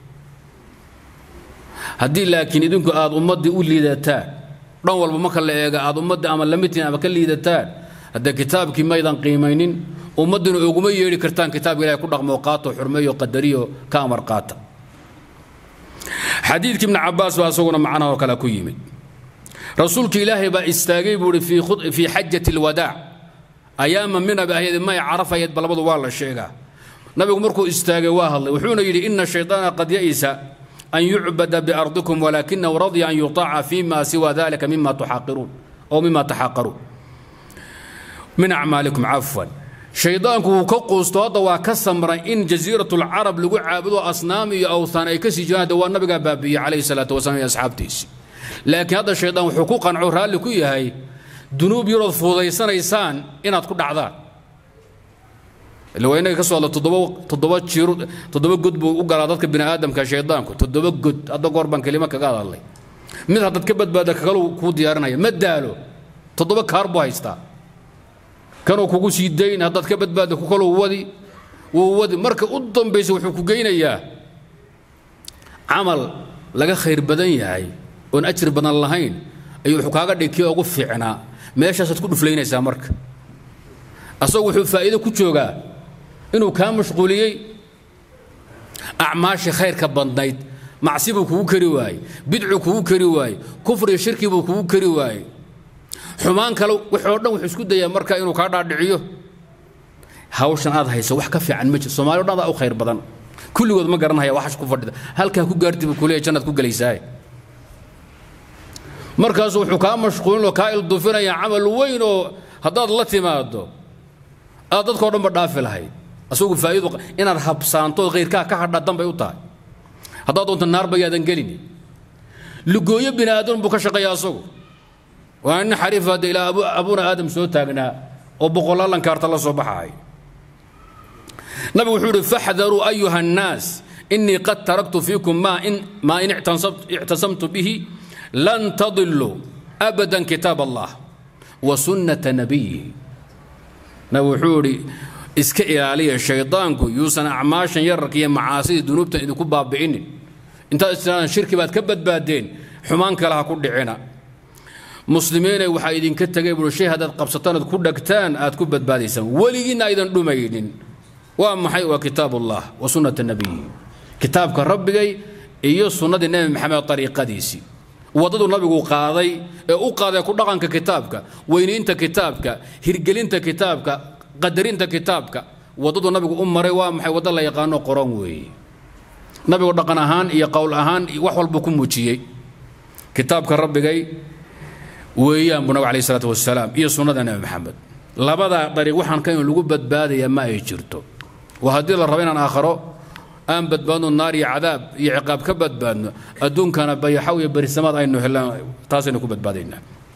haddii laakiin idinku aad ummaddii u liidataan dhan walba marka la eega aad ummaddii ama lamitiin ama ka liidataan haddee kitaabkii maydan qiimaynin ummaddina uguma yeedhi kartaan kitaabka ilahay ku dhaqmoo qaato xurmeeyo qadariyo ka amar qaata xadiidkii ibni cabbaas baa isaguna macnaha oo kale ku yimid rasuulka ilaahay baa istaagay buu ihi fii xajati alwadaac ayaama minaba ahayd may carafayeed ba labadu waa la sheegaa nabigu markuu istaagay waa hadlay wuxuuna yidhi ina shayطaana qad ya'isa an yucbada biardikum walaakinahu radya an yuطaca fima siwa dalika mima tuxaqiruun oo mima taxaqaruun min acmaalikum cafwan shaydaanku wuu ka quusto hadda waa ka samray in jasiirat lcarab lagu caabudo asnaam iyo awthaan ay ka sii jiraan hadda waa nabigaa baabiiyey calayhi salaatu wasalaam iyo asxaabtiisi laakiin hadda shaydaan wuxuu ku qanco raalli ku yahay dunuub yarood fuudaysanaysaan inaad ku dhacdaan ila waa inaga ka soo hadla toddoba toddoba jiiro toddoba god buu u galaa dadka bini aadamka shaydaanku toddoba god hadda goor baan kelimo kaga hadalnay mid haddaad ka badbaada kagalu kuu diyaarinaya ma daalo toddoba kaar buu haystaa kanuu kugu sii dayn haddaad ka badbaada ku kaluu wadi wuu wadi marka u dambaysa wuxuu ku geynayaa camal laga khayr badan yahay oon ajri badan lahayn ayuu wuxuu kaaga dhig kii ugu fiicnaa meeshaasaad ku dhuflaynaysaa marka asagu wuxuu faa'iido ku joogaa inuu kaa mashquuliyey acmaashii khayrka badnayd macsi buu kugu kari waayey bidcu kugu kari waayey kufriyo shirki buu kugu kari waayey xumaan kale waxoo dhan wuxuu isku dayaa marka inuu kaa dhaadhiciyo hawshan aad hayso wax ka fiican ma jiro soomaali o dhan adaa u khayr badan kulligood ma garanhaya waxash ku fadhida halkaa ku gaarti buu kuleeyahy jannaad ku gelaysaa markaasu wuxuu kaa mashquulin oo kaa ildufinaya camal weyn oo haddaad la timaado aad dadkao dhanba dhaafi lahayd asagu faa'iidu inaad habsaantood khayrkaa ka hadhaa danbay u tahay haddaad doonto naarba yaadan gelini lugooyo bini aadan buu ka shaqeeya asagu waa nin xariif hadda ilaa abuna aadam soo taagnaa oo boqolaalan kaarta la soo baxaay nabigu wuxuu yidhi faxdaruu ayuha annaas inii qad taraktu fiikum maa in maa in ictasamtu bihi lan tadiluu abadan kitaab allah wa sunnata nabiyihi nabigu wuxuu yidhi iska ilaaliya shaydaanku yuusan acmaashan yararka iyo macaasidii dunuubtan idinku baabi'inin intaad istiraadaan shirki baad ka badbaadeen xumaan kale ha ku dhicina muslimiinay waxaa idinka tegay buui shay haddaad qabsataan ood ku dhagtaan aad ku badbaadaysaan weligiinna aydan dhumaynin waa maxay waa kitaab ullah wa sunnata nabiyi kitaabka rabbigay iyo sunnadii nebi maxamed ariiqadiisii waddadu nabigu qaaday ee u qaaday ku dhaqanka kitaabka weyniinta kitaabka hirgelinta kitaabka qadarinta kitaabka waddadu nabigu u maray waa maxay waddo la yaqaano qoran weeye nabigu dhaqan ahaan iyo qowl ahaan wax walbuu ku muujiyey kitaabka rabbigay weeyaan buu nabig alayh isalaatu wasalaam iyo sunnada nebi maxamed labadaa dariiq waxaan ka in lagu badbaadaya ma ay jirto waa haddii la rabo inaan aakharo aan badbaadno naar iyo cadaab iyo ciqaab ka badbaadno adduunkana bayaxaw iyo berisamaad aynu helaan taasaynu ku badbaadaynaa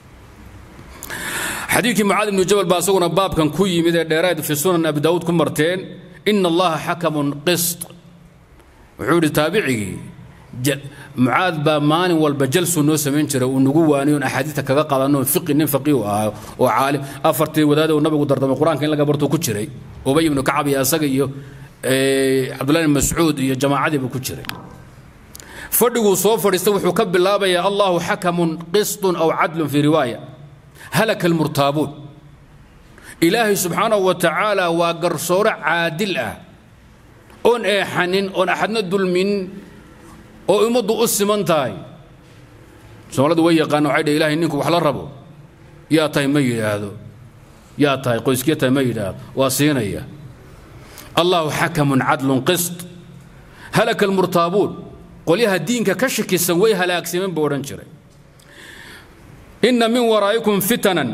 xadiidkii mucaad ibnu jabal baa isaguna baabkan ku yimid ee dheeraad fi sunan abi daawuud ku marteen ina allaha xakamun qist wuxuu yidhi taabicigii mucaad baa maalin walba jalsuu noo samayn jiray uu nagu waaniyo axaadiista kaga qadanno fiqi nin faqiihu ahaa oo caalim afartii wadaad uu nabigu dardamay qur-aanka in laga barto ku jiray ubay ibnu kacab iyo asaga iyo cabdullahi ibn mascuud iyo jamaacadiiba ku jiray fadhiguu soo fadhiistay wuxuu ka bilaabayaa allahu xakamun qistun aw cadlun fii riwaaya halaka almurtaabuun ilaahay subxaanahu wa tacaala waa garsoore caadil ah oon eexanin oon axadna dulmin oo ummaddu u siman tahay soomaaladu way yaqaana waxay dheh ilahay ninku wax la rabo yaa tahay ma yidhaahdo yaa tahay qoyskiya tahay ma yidhaahdo waa siinaya allahu xakamun cadlun qist halaka almurtaabuun qolyaha diinka ka shakisan way halaagsameen buu odhan jiray inna min waraa'ikum fitanan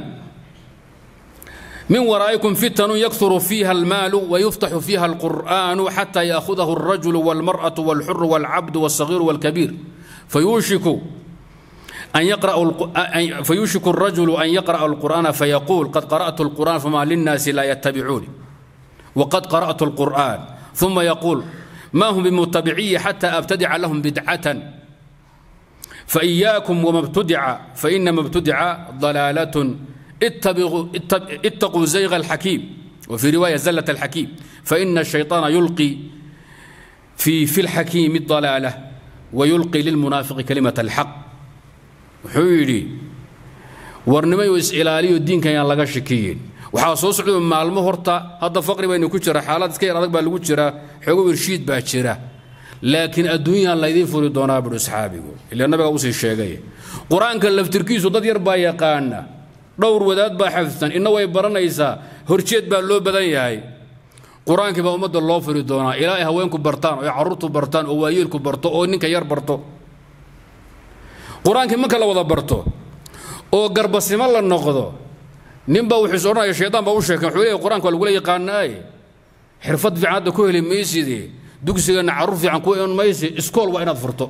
من ورائكم فتن يكثر فيها المال ويفتح فيها القرآن حتى يأخذه الرجل والمرأة والحر والعبد والصغير والكبير فيوشك أن يقرأ فيوشك الرجل أن يقرأ القرآن فيقول قد قرأت القرآن فما للناس لا يتبعوني وقد قرأت القرآن ثم يقول ما هم بمتبعي حتى أبتدع لهم بدعة فإياكم وما ابتدع فإنما ابتدع ضلالة اتبغوا اتقوا زيغ الحكيم وفي رواية زلة الحكيم فإن الشيطان يلقي في في الحكيم الضلالة ويلقي للمنافق كلمة الحق وحيري ورنمي وإسئلالي الدين كان لغا شكيين waxaa soo socda maalmo horta hadda faqri baynu ku jira xaalad iska yar adag baa lagu jira xogo irshiid baa jira laakiin adduunyaan laydiin furi doonaa buhi asxaabigu ilaa nabiga usii sheegay qur-aanka laftirkiisu dad yar baa yaqaana dhowr wadaad baa xafidsan inna way baranaysaa horjeed baa loo badan yahay qur-aankii baa ummadda loo furi doonaa ilaa ay haweenku bartaan oo ay carruurtu bartaan oo waayeelku barto oo ninka yar barto qur-aankii marka la wada barto oo garbasimo la noqdo ninbaa wuxuu is odhanaya shaydaan baa u sheekay wuxuu leeyahay qur-aanka waa lagula yaqaanaaye xirfad fiican hadda ku heli maysidee dugsigana carruur fiican ku iman maysi iskool waa inaad furto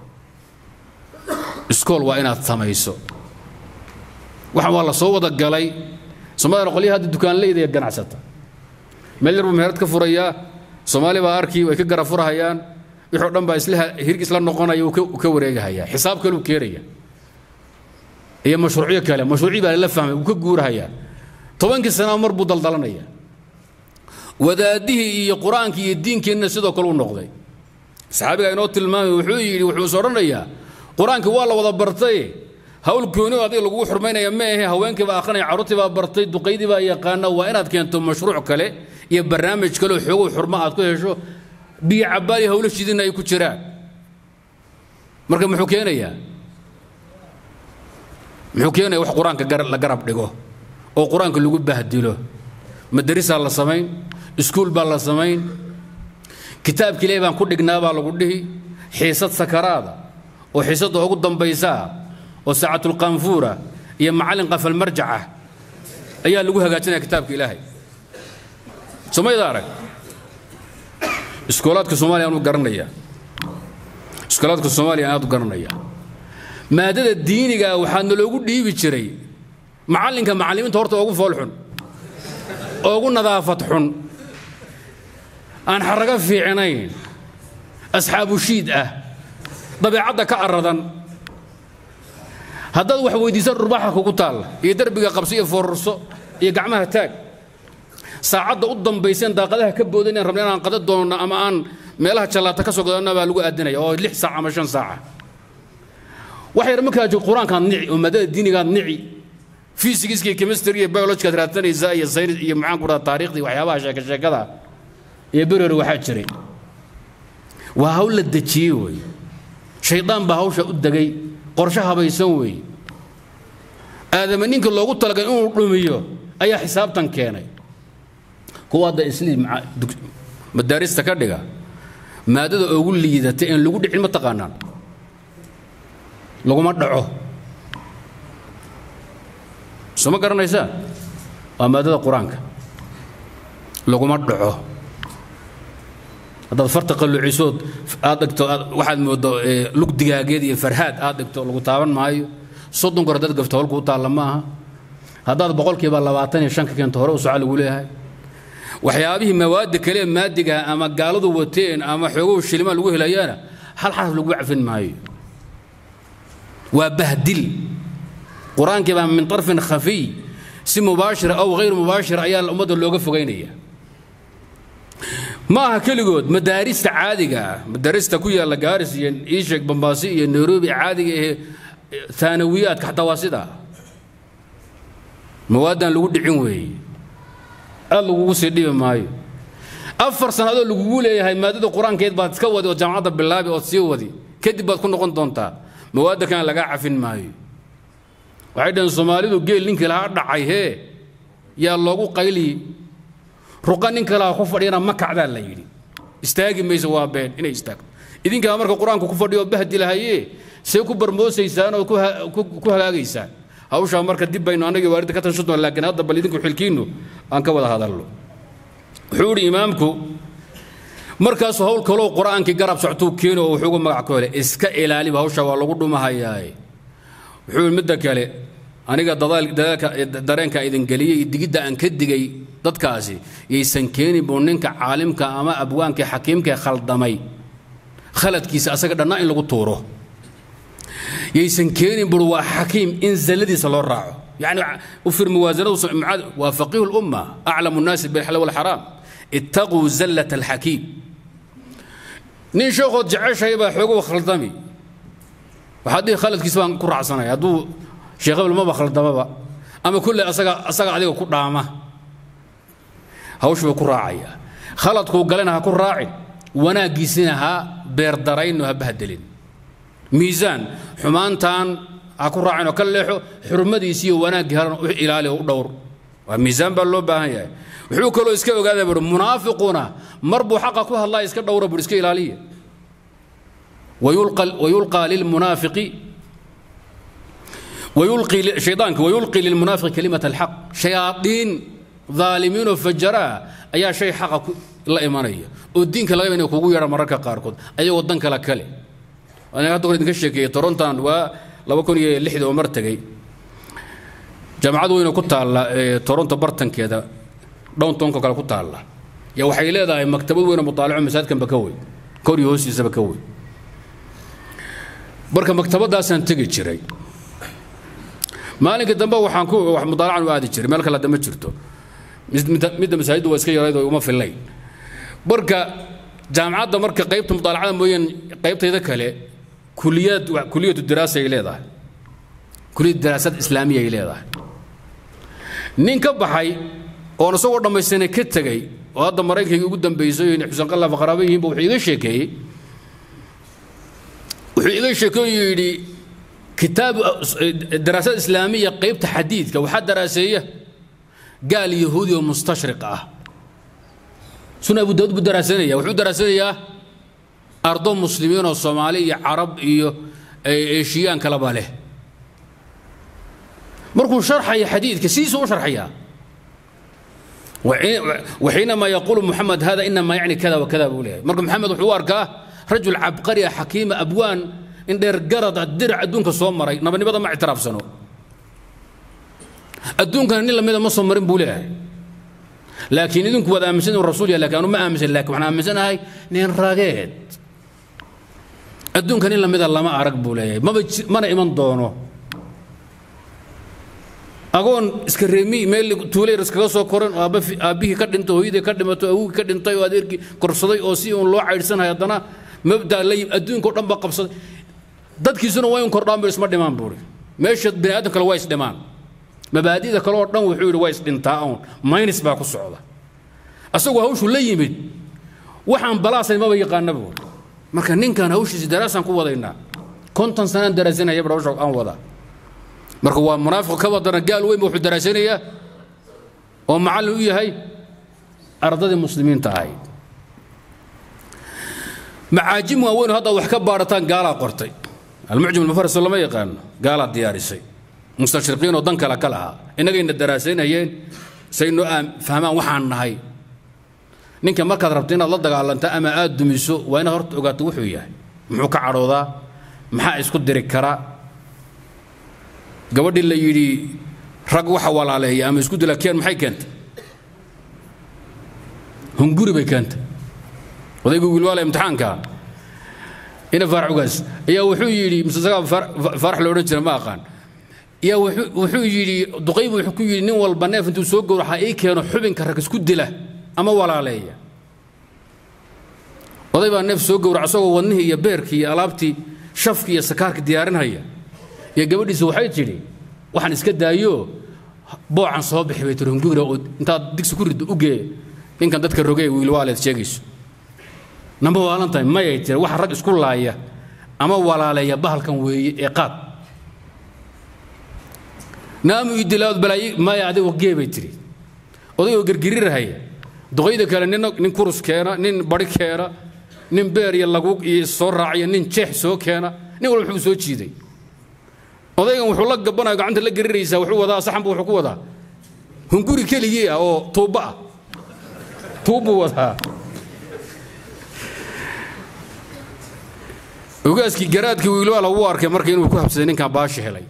iskool waa inaad samayso waxaan waa la soo wada galay soomaalida qolyaha hadda dukaanleyda ee ganacsata meel yar buu meherad ka furayaa soomaali baa arkii way ka gara furahayaan wixii o dhan baa isla hirg isla noqonaya uu ka wareegahayaa xisaab kale uu keenaya iyo mashruucyo kale mashruucii baa la fahmay uu ka guurahayaa tobankii sanaa mar buu daldalanaya wadaadihii iyo qur-aankii iyo diinkeenna sidoo kale u noqday saxaabiga inoo tilmaamay wuxuu yidhi wuxuu is odhanayaa qur-aankii waa la wada bartay hawl gooni adiga lagugu xurmaynaya ma ahe haweenkii baa akhrinaya carruurtii baa bartay duqaydii baa yaqaana waa inaad keento mashruuc kale iyo barnaamij kale oo xoogow xurmo aad ku hesho biyo cabaali hawlo shidina ay ku jiraan marka muxuu keenayaa muxuu keenaya wax qur-aanka la garab dhigo oo qur-aanka lagu bahdilo madarisaa la samayn iskuul baa la samayn kitaabki ilaahi baan ku dhignaa baa lagu dhihi xiisad sakaraada oo xiisadda ugu dambaysaa oo saacatulqaanfuura iyo macallin qafalmarjaca ayaa lagu hagaajinaya kitaabka ilaahay somayda arag iskoolaadka soomaaliya aanu garanaya iskoolaadka soomaaliya aad u garanaya maadada diiniga waxaa naloogu dhiibi jiray macallinka macallimiinta horta ugu fool xun ugu nadaafad xun aan xarago fiicnayn asxaabu shiid ah dabeecadda ka aradan haddaad wax weydiisan dhurbaxa kugu taalla iyo derbiga qabso iyo foorarso iyo gacmaha taag saacadda u dambayseen daaqadaha ka boodan rabna inaan qada doonno ama aan meelaha jallaata ka soo gadanna baa lagu aadinaya oo lix saac ama shan saaca wax yar markaa joog qur-aankaad nici oo maadada diinigaad nici fysigiska iyo chemistry iyo biologikaad raadsanaysaa iyo saynis iyo maxaan ku dhaha taariikhdii waxyaabaha sheeka sheekada iyo berori waxaa jiray waa hawl la dejiyey wey shaydaan baa hawsha u degay qorshe habaysan weeye aadama ninka loogu talagalay inuu dhumiyo ayaa xisaabtan keenay kuwa hadda isliim madaarista ka dhiga maadada ugu liidatay in lagu dhicin ma taqaanaan laguma dhaco soo ma garanaysaa waa maadada qur-aanka laguma dhaco haddaad farta qalluucisood aad dhigto waxaad mooddo lug digaageed iyo farhaad aad dhigto lagu taaban maayo soddon goor haddaad gafto howlkuu taalla ma aha haddaad boqolkiiba labaatan iyo shan ka keento hore u soca lagu leeyahay waxyaabihii mawaadda kale ee maadigaha ama gaaladu wateen ama xoogow shilima lagu helayaana hal xaraf lagu cafin maayo waa bahdil qur-aankii baa min طarfin khafiy si mubaashira aw hayr mubaashira ayaa ummadda looga fogaynaya ma aha keligood madaarista caadiga ah madaarista ku yaalla gaaris iyo iisheeg bambaasi iyo nairobi caadiga ee taanawiyaadka xataa waa sidaa mawaadan lagu dhicin weeye aad lagugu sii dhibi maayo afar sannadood lagugu leeyahay maadada qur-aankeed baad iska wadi oo jaamacadda bilaabi ood sii wadi kadib baad ku noqon doontaa mawaadda kan lagaa cafin maayo waxay dhaheen soomaalidu geel ninkii lahaa dhacay hee yaa loogu qayliyi ruqa nin kalaha ku fadhiyana ma kacdaa la yidhi istaagi mayso waa been inay istaagto idinkaa marka qur-aanku ku fadhiyo bahdi lahaye see ku barmoosaysaan oo ku hagaagaysaan hawshaa marka dib baynu annagii waalidda ka tashan doon laakiin hadda bal idinku xilkiinnu aan ka wada hadalno wuxuu idhi imaamku markaasu hawl kaloo qur-aankii garab soctuu keeno oo wuxuugu magac ku helay iska ilaaliba hawshaa waa lagu dhumahayaaye wuxuu yidhi midda kale aniga dareenka idin geliyey iyo digidda aan ka digay dadkaasi yaysan keeni buu ninka caalimka ama abwaankii xakiimkae khaldamay khaladkiisa asaga dhannaa in lagu tuuro yaysan keenin bur waa xakiim in zalladiisa loo raaco yani u fir muwaasanadu waa faqiihu lumma aclamu nnaasi bilxal walxaraam ittaquu zallat alxakiim nin sheekhood jeceshahay baa xoogow khaldami waxaad dhihi khaladkiisa baan ku raacsanaya hadduu sheekh hebel maba khaldamaba ama kulle asaga asaga adiga ku dhaama hawshu buu ku raacaya khaladkuu galena ha ku raacin wanaaggiisina ha beerdarayno ha bahdelin miisaan xumaantan ha ku raacin oo ka leexo xurmadiisi iyo wanaaggii haran u ilaali oo u dhowr waa miisaan baa loo baahan yahay wuxuu kaloo iska ogaada buuri munaafiquna mar buu xaqa ku hadlaa iska dhowra buuri iska ilaaliya ويلقى للمنافق ويلقي شيطانك ويلقي للمنافق كلمة الحق شياطين ظالمين وفجراء أيا شيء حق لا إيمانية والدين كلا يبني كوجو يرى مركا قاركود أي ودن كلا كلي أنا أقول إنك الشيء تورنتان و لو كون لحد ومرتقي جامعة وين كنت على تورنتو برتن كذا دون تونكو كلا كنت على يا وحي لها مكتبه وين مطالعة مساد كان بكوي كوري هوسي سبكوي marka maktabadaasaan tegi jiray maalinka dambe waxaan ku wax mudaalacan u aadi jiray meel kale hadda ma jirto midda masaajiddu waa iska yarayd oo uma fillayn marka jaamacadda marka qaybta mudaalacada mooyaan qaybtayda kale kuliyad kuliyatu diraasa ay leedahay kuliyad diraasad islaamiya ay leedahay nin ka baxay oon isagoo dhammaystanay ka tegey oo hadda maraykanka ugu dambaysay in xuseen qallaf qaraabo yihiinba wuxuu iga sheekeeyey wuxuu iga sheekeeyo yidhi kitaab daraasad islaamiya qaybta xadiidka waxaa daraaseeya gaal yahuudi oo mustashriq ah suna abu daawud buu daraasanaya wuxuu daraasanayaa ardo muslimiin oo soomaali iyo carab iyo eeshiyaan kaleba leh markuu sharxaya xadiidka sidiisuu u sharxayaa وحينما يقول محمد هذا إنما يعني كذا وكذا بقوله مرك محمد وحوار كاه رجل عبقري حكيم أبوان إن دير قرض الدرع أدونك صومري نبني بدل ما اعتراف سنو أدونك نلا ميدا ما صومرين بوله لكن إذنك وذا أمسن الرسول يا لكن ما أمسن لك وحنا أمسن هاي نين راقيت أدونك نلا ميدا الله ما أرق بوله ما بج ما أنا إيمان دونه agoon iska reemi meel tuuleer iskaga soo koran oo aabbihii ka dhintay hooyadii ka dhimato awogii ka dhintay oo adeerkii korsaday oo si uun loo caydhsanayo haddana mabda la yim adduunka o dhan ba qabsaday dadkiisuna waa in kordhaan ba isma dhimaan buuri meesha bini aadam kale waa isdhimaan mabaadida kale oo dhan wuxuu yidhi waa isdhintaa uun maynis baa ku socda asagoo hawshu la yimid waxaan balaasayn maba yaqaana buuri marka ninkan hawshiisi daraasaan ku wadaynaa konton sanaan daraasanaya bar hawsha aan wadaa marka waa munaafiq ka wadana gaal weyn wuxuu daraasanayaa oo macallin u yahay ardadii muslimiinta ahayd macaajim waaweyn hadda wax ka baarataan gaalaa qortay almucjam almufaris lama yaqaano gaalaa diyaarisay mustashriqiin oo dan kale ka lahaa innagayna daraasaynayeen saynu fahmaan waxaan nahay ninka markaad rabto inaad la dagaalanto ama aad dumiso waa inaad horta ogaato wuxuu yahay muxuu ka cadhoodaa maxaa isku diri karaa gabadhii la yidhi rag waxa walaaleeya ama isku dila keen maxay keentay hunguri bay keentay odaygu wilwaala imtixaanka ina faarax ugaas ayaa wuxuu yidhi mise isagaa faarax la odhan jira ma aqaan ayaa wuxuu yidhi duqaybu wuxuu ku yidhi nin walba neef intuu soo gowraxa ii keeno xubinka rag isku dila ama walaaleeya oday baa neef soo gowraca asagoo wadnihii iyo beerkii iyo alaabtii shafkii iyo sakaarkii diyaarinhaya iyo gabadhiisa waxay tidhi waxaan iska daayo boocan soo bixi bay tiri hunguriga oo intaad digsi ku riddo u gee ninkan dadka rogee wiilwaaleed sheegayso namba waalan tahay mayay tiri waxa rag isku laaya ama walaaleeya bahalkan weeye ee qaad naamu idilaawad balaayi maya adigo gee bay tiri odayoo gergirirahaya duqayda kale nin nin kurus keena nin bari keena nin beer iyo lagu iyo soo raaciya nin jeex soo keena nin walba wuxuu soo jiiday odaygan wuxuu la gabanaya gacanta la geriraysaa wuxuu wadaa saxanbu wuxuu ku wadaa hunguri keligii ah oo tuubba ah tuubbuu wadaa ogaaskii garaadkii wiilwaala wuu arkay marka inuu ku habsaday ninkan baashi helay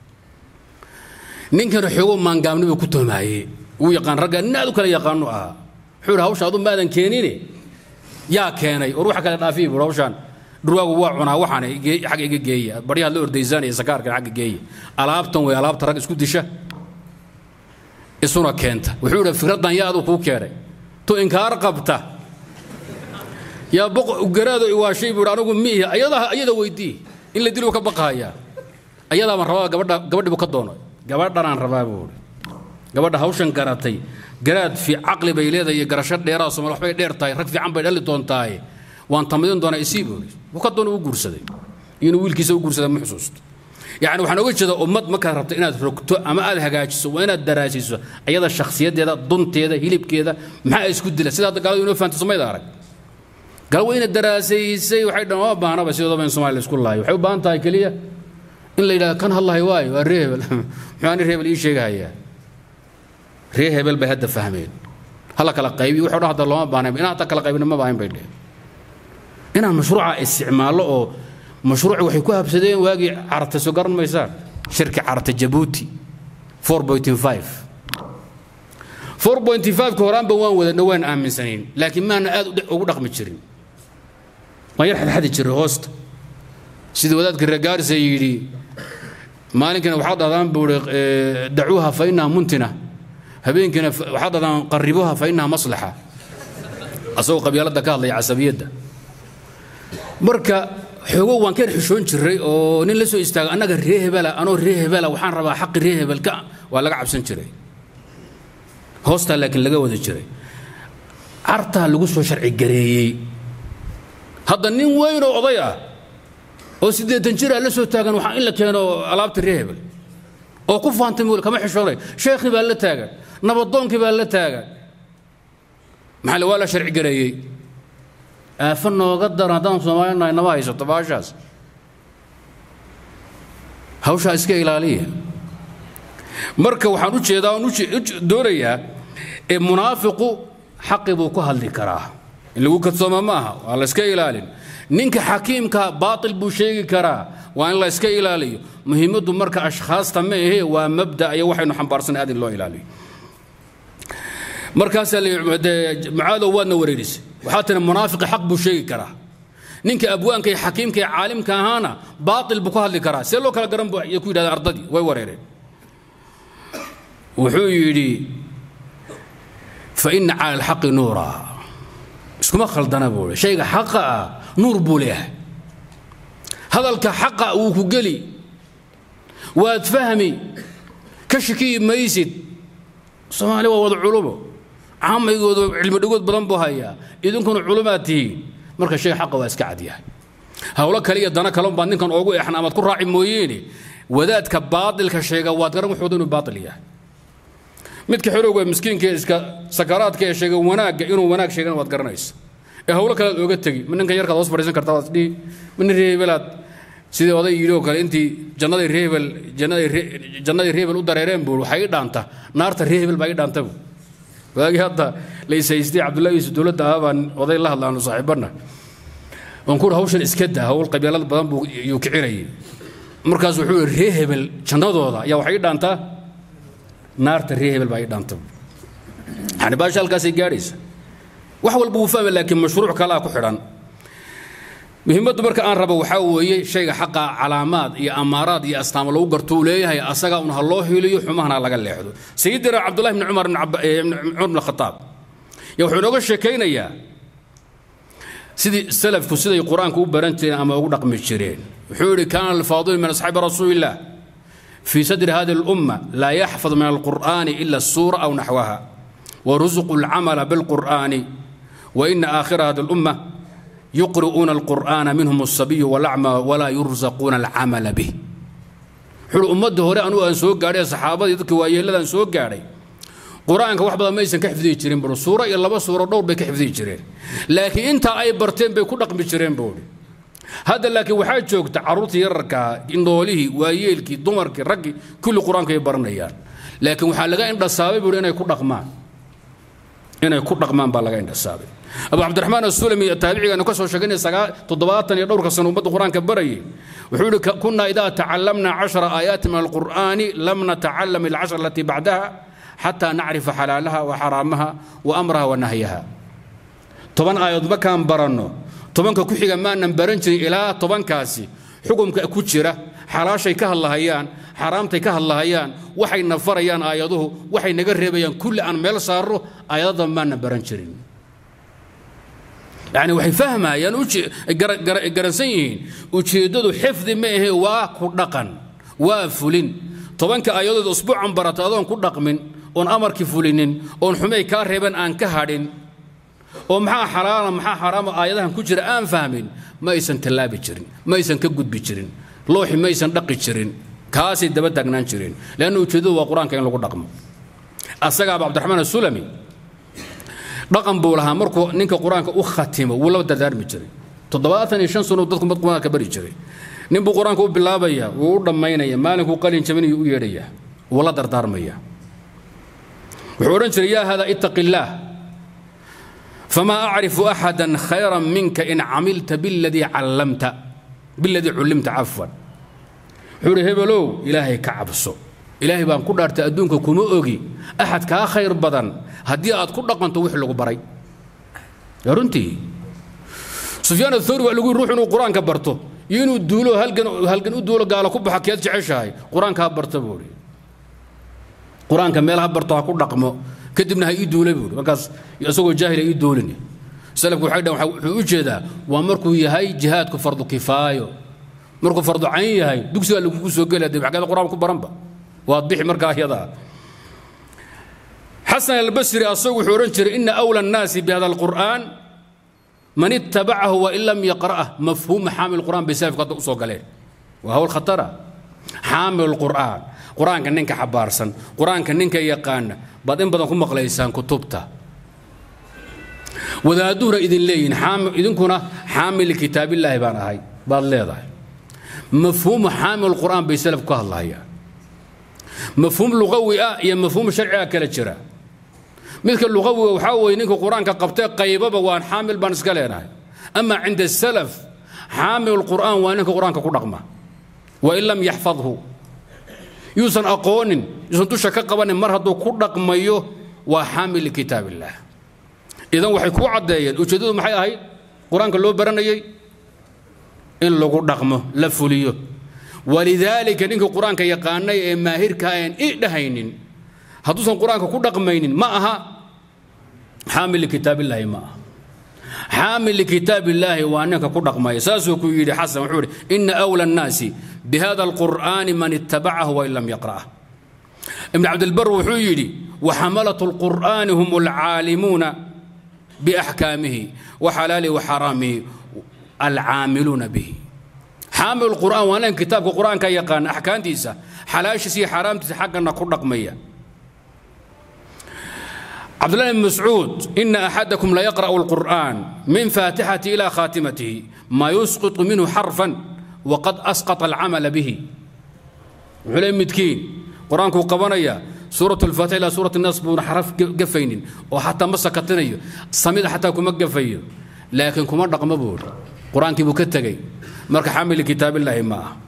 ninkana xoogo maangaamnibuu ku toomaayey wuu yaqaan ragga nin aad u kale yaqaanu ahaa wuxuu yidhi hawsha adu maadan keenine yaa keenay war waxa kale dhaafiyi buur hawshaan dhurwaagu waa cunaa waxaan xagga iga geeya baryahaad la ordaysaanaya sakaarkan xagga geeya alaabtan way alaabta rag isku disha isuna keenta wuxuu yidhi fikraddan yaa aduu kuu keenay tu inkaar qabta yaa boq garaado iwaashay buu anigu miihi ayada ayada weydii in la dilo ka baqahayaa ayadaabaan rabaa gabadha gabadhi buu ka doono gabadhanaan rabaa buu gabadha hawshan garatay garaad fi caqli bay leedahay iyo garasho dheeraa somal waxbay dheer tahay rag fiican bay dhali doontaaye waan tamadin doonaa isii boori wuu ka doona u guursaday inuu wiilkiisa u guursada ma xusuusto yacni waxaan oga jeedaa ummad markaad rabto inaad rogto ama aad hagaajiso waa inaad daraasiso ayada shakhsiyaddeeda dunteeda hilibkeeda maxaa isku dila sida hadda gaaladu inoo fahanto somayda arag gal wayna daraasaysay waxay dhan waa baahnaba sidoodaba in soomaaliya isku laayo waxay u baahan tahay keliya in la yidhahdo kan hadlahay waayo waa ree hebel muxuu ani ree hebel ii sheegahayaa ree hebel bay hadda fahmeen hala kala qaybiyo wuxuu dhan hadda looma baahnayn inaan hadda kala qaybina ma baahin bay dheheen inaan mashruuca isticmaallo oo mashruuci waxay ku habsadeen waagii carabta soo garan maysaan shirki carabta jabuuti 4.5 ka horaanba waan wadana waan aaminsanayn laakiin maana aad ugu dhaqmi jirin waan yar xadxadi jiray hoosta sida wadaadka reegaaris ay yidhi maalinkana waxaad dhahdaan buu ihi dacuuha fa innaha muntina habeenkina waxaad dhahdaan qaribuha fa innaha maslaxa asagoo qabyaaladda ka hadlaya casabiyadda marka xoogo waan ka xishoon jiray oo nin la soo istaaga annaga ree hebela anoo ree hebela waxaan rabaa xaqi ree hebelka waa laga cabsan jiray hoostaa laakiin laga wada jiray cartaa lagu soo sharci gareeyey hadda nin weyn oo oday ah oo siddeetan jiraa la soo taagan waxaa in la keeno alaabta ree hebel oo ku faantay mul kama xishoonay sheekhii baa la taagan nabadoonkii baa la taagan maxaa waa la sharci gareeyey aafo nooga daran haddaan soomaalinahay nama haysato baashaas hawshaa iska ilaaliya marka waxaan u jeedaa oon doonayaa ee munaafiqu xaqi buu ku hadli karaa in lagu kadsooma ma aha waa la iska ilaalin ninka xakiimka baatil buu sheegi karaa waa in la iska ilaaliyo muhiimaddu marka ashkhaasta ma ahe waa mabda iyo waxaynu xambaarsanay aad in loo ilaaliyo markaasaa mucaadow waadna wareerisay waxaa tiri munaafiqi xaq buu sheegi karaa ninka abwaanka iyo xakiimka iyo caalimka ahaana baatil buu ku hadli karaa see loo kala garan bu ku yidhahdeen ardadii way wareereen wuxuu yidhi fa ina cala alxaqi nuura iskuma khaldana buu shayga xaqa ah nuur buu leeyahay hadalka xaqa wuu ku geli waad fahmi ka shakiyi maysid soomaali waa wada culumo caamaygood cilmi dhigood badan buu hayaa idinkuna culumaad tihiin marka shay xaqa waa iska cadyahay howlo kale iyo dana kale baad ninkan oogu exan amaad ku raaci mooyeene wadaadka baadilka sheega waad garan wuxuuda inuu baatil yahay midka xorowga miskiinka iska sakaraadka ee sheega wanaagga inuu wanaag sheegana waad garanaysa ee howlo kale aad ooga tegi ma ninkan yarkaad hoos fadhiisan kartaa waad dhihi mina reebelaad sidii oday yidhi oo kale intii jannaday reebel jannaday jannaday reebel u dareereen buu waxay ii dhaanta naarta reebel baa ii dhaanta buu waagii hadda la ishaystay cabdullahi yuusuf dowladda ah baan oday la hadlaano saaxiibanna waan kuuri hawshan iska daa hawl qabiilada badan buu yuu kicinayay markaas wuxuu yidhi ree hebel jannadooda ayaa waxay ii dhaantaa naarta ree hebel baa ii dhaanta yani baasha halkaasay gaadhaysa wax walba wuu fahma laakiin mashruuc kalaa ku xidhan muhiimaddu marka aan rabo waxaa weeye shayga xaqa calaamaad iyo amaaraad iyo astaamo lagu garto uu leeyahay asagaa un ha loo hiliyo xumahana laga leexdo sayidina cabdullahi bni cumar cumar bn khataab ya wuxuu inooga sheekaynayaa sidii salafku siday qur-aanka u baran jireen ama ugu dhaqmi jireen wuxuu yidhi kaana alfaadilu min asxaabi rasuulillah في صدر هذه الأمة لا يحفظ من القرآن إلا السورة أو نحوها ورزقوا العمل بالقرآن وإن آخر هذه الأمة يقرؤون القرآن منهم الصبي والأعمى ولا يرزقون العمل به حلو أمده هوري أنو أن سوق قاري صحابة يذكي ويلا أن سوق قاري قرآن كواحد ما يسن كحفظي جرين برو سورة إلا بس سورة دور بكحفظي جرين لكن أنت أي برتين بيكون رقم جرين بولي hadda laakiin waxaa joogta carruurtii yararkaa indhoolihii waayeelkii dumarkii raggii kulli qur-aanka ay baranayaan laakiin waxaa laga indhasaabay buuri inay ku dhaqmaan inay ku dhaqmaan baa laga indhasaabay abu cabdiraxmaan asulami taabicigaanu ka soo sheegaynay sagaa toddobaatan iyo dhowrka sano ummadda qur-aanka barayay wuxuu yihi kunaa idaa tacallamna cashara aayaati min alqur'aani lam natacalam ilcashar alatii bacdaha xataa nacrifa xalaalaha wa xaraamaha wa amraha wa nahyaha toban aayadood markaan baranno tobanka ku xiga maanan baran jirin ilaa tobankaasi xukumka ku jira xalaashay ka hadlahayaan xaaraamtay ka hadlahayaan waxay nafarayaan aayaduhu waxay naga reebayaan kulli aan meel saarro aayadada maanan baran jirin yani waxay fahmayaan garansan yihiin ujeeddadu xifdi ma ahe waa ku dhaqan waa fulin tobanka aayadood usbuucan barata adoon ku dhaqmin oon amarkii fulinin oon xumay kaa reeban aan ka hadhin oo maxaa xalaala maxaa xaraama aayadahan ku jira aan fahmin ma aysan tallaabi jirin ma aysan ka gudbi jirin looxi ma aysan dhaqi jirin kaasay daba taagnaan jireen leanna ujeeddadu waa qur-aanka in lagu dhaqmo asagaaba cabdiraxmaan asulami dhaqan buu lahaa markuu ninka qur-aanka u khatimo wuu la dardaarmi jiray toddobaatan iyo shan sano dadku mad qur-aanka bari jiray nin buu qur-aanka u bilaabaya wuu u dhammaynaya maalinkuu qalin jabinayo u yeedhaya wuu la dardaarmaya wuxuu odhan jiray yaa hada ittaqi illaah فما أعرف أحدا خيرا منك إن عملت بالذي علمت بالذي علمت عفوا حوري هبلو إلهي كعبسو إلهي بان كل أرت أدونك كما أوغي أحد كا خير بدن هدي أد كل رقم توح لغو بري يا رنتي سفيان الثوري وقال روح إنه قرآن كبرته ينو دولو هل كان هل كان دولو قال كوب حكيات جعشاي قرآن كبرته بوري قرآن كميل هبرته كل رقمه kadibna ha ii duula buuri markaas isagoo jaahila ii duulini salafku waxay dhahan wuxuu u jeedaa waa markuu yahay jihaadku fardu kifaayo markuu fardu cayn yahay dugsigaa lagugu soo gelaya dee xaggeeda qur-aan ku baranba waad bixi markaa yadaa xasan albasri asagu wuxuu odhan jiray ina awla annaasi bihada alqur'aan man ittabacahu wain lam yaqra'ah mafhuuma xaamil qur'aan bay salafku hadda u soo galeen waa hawl khatara xaamil qur'aan qur-aanka ninka xabaarsan qur-aanka ninka yaqaana baad in badan ku maqlaysaan kutubta wadaaduhuna idin leeyihin idinkuna xaamil kitaabillaahi baan ahay baad leedahay mafhuumu xaamil qur'aan bay salaf ka hadlayaan mafhuum luqawi ah iyo mafhuum sharci ah kala jira midka luqawiga waxaa weeye ninka qur-aanka qabtay qaybaba waan xaamil baan iska leenahay ama cinda salaf xaamil qur'aan waa ninka qur-aanka ku dhaqma wain lam yaxfadhu yuusan aqoonin yuusan dusha ka qabanin mar hadduu ku dhaqmayo waa xaamil likitaab illaah idan waxay kuu caddeeyeen ujeeddadu maxay ahayd qur-aanka loo baranayey in lagu dhaqmo la fuliyo walidaalika ninkii qur-aanka yaqaanay ee maahirka aan i dhahaynin hadduusan qur-aanka ku dhaqmaynin ma aha xaamil likitaabillaahi ma aha xaamil likitaabillaahi waa ninka ku dhaqmaya saasuu ku yidhi xasan wuxuu yidhi ina awla annaasi bihada alqur'aani man ittabacahu wain lam yaqra'ah ibn cabdilbar wuxuu yidhi waxamalatu alqur'aani hum alcaalimuuna biaxkaamihi waxalaalihi waxaraamihi alcaamiluuna bihi xaamil qur'aan waa nin kitaabka qur'aanka yaqaana axkaamtiisa xalaashiisa iyo xaaraamtiisa xaggana ku dhaqmaya cabdullahi bn mascuud ina axadakum layaqra'u alqur'aan min faatixati ila khaatimatihi ma yusqitu minhu xarfan waqad asqata alcamala bihi wuxuu leey midkiin qur-aankuu qabanaya suurat alfaatixa ilaa suurat annaas buuna xaraf gafaynin oo xataa ma sakatinayo samida xataa kuma gafayo laakiin kuma dhaqmo buuri qur-aankii buu ka tegey marka xamili kitaabillaahi ma ah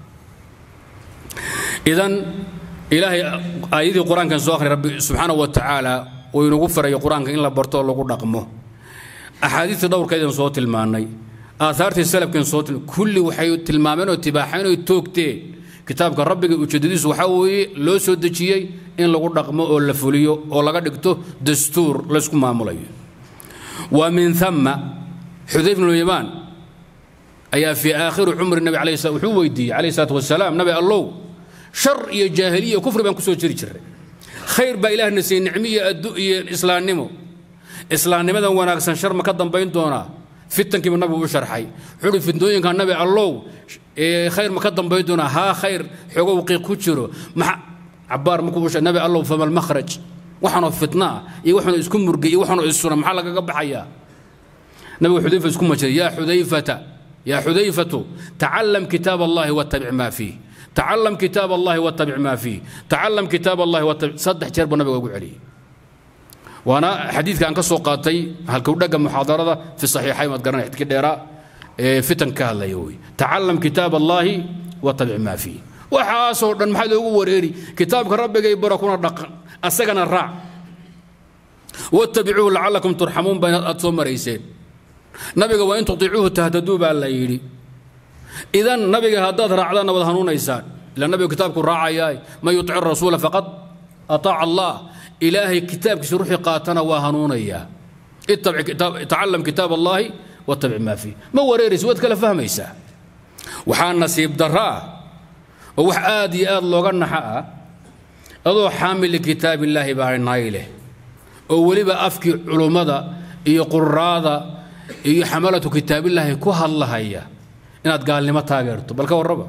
idan ilaahay aayadii qur-aankan soo akhri rabbi subxaana wa tacaala uu inagu farayo qur-aanka in la barto oo lagu dhaqmo axaadiista dhowrkeedan soo tilmaannay aahaartii salafkeen soo kulli waxay tilmaameen oo tibaaxeen oo toogteen kitaabka rabbiga ujeedadiisu waxaa weeye loo soo dejiyey in lagu dhaqmo oo la fuliyo oo laga dhigto dastuur laysku maamulayo wa min ثama xudayf bnu yamaan ayaa fii aakhiri cumri nabi alayh slam wuxuu weydiiyey calayh salaatu wasalaam nabi allow shar iyo jaahiliya kufri baan ku soo jiri jiray khayr baa ilaahna siiyey nicmo iyo addu iyo islaamnimo islaamnimadan wanaagsan shar ma ka dambayn doonaa fitankiiba nabigu u sharxay wuxuu uhi fitnooyinka nabi allow khayr ma ka dambayn doonaa haa khayr xoogow qiiq ku jiro maxa cabaar markuu u nabi allow fama almakhraj waxaanoo fitna ah iyo waxaanoo isku murgay iyo waxaanoo issuna maxaa lagaga baxayaa nabigu xudayfa isku majiray yaa xudayfata yaa xudayfatu tacallam kitaab allahi wattabic maa fiih tacallam kitaab allahi wattabic maa fiih tacallam kitaab allahi wattabic saddex jeer buu nabiga ugu celiyey waana xadiidka aan ka soo qaatay halkuu dhagga muxaadarada fi saxiixayn waad garanay xidkii dheeraa ee fitan ka hadlaya wey tacallam kitaab allaahi wattabic maa fiih waxaasoo dhan maxaa loogu wareeri kitaabka rabbigay bara kuna dhaqan asagana raac wattabicuuhu lacalakum turxamuun baa aad soo marayseen nabiga waa in tutiicuuhu tahtaduu baa la yidhi idan nabiga haddaad raacdaanna wad hanuunaysaan ila nabigu kitaabku raacayaa man yutic rasuula faqad ataaca allah ilaahay kitaabkiisa ruuxii qaatana waa hanuunayaa tacalam kitaab allaahi wattabic maa fiih ma wareeraysa waad kala fahmaysaa waxaa nasiib darro ah oo wax aad iyo aad looga naxa ah adoo xaamil likitaab illaahi baa nay leh oo weliba afkii culummada iyo quraada iyo xamalatu kitaabillaahi ku hadlahaya inaad gaalnimo taageerto bal ka warraba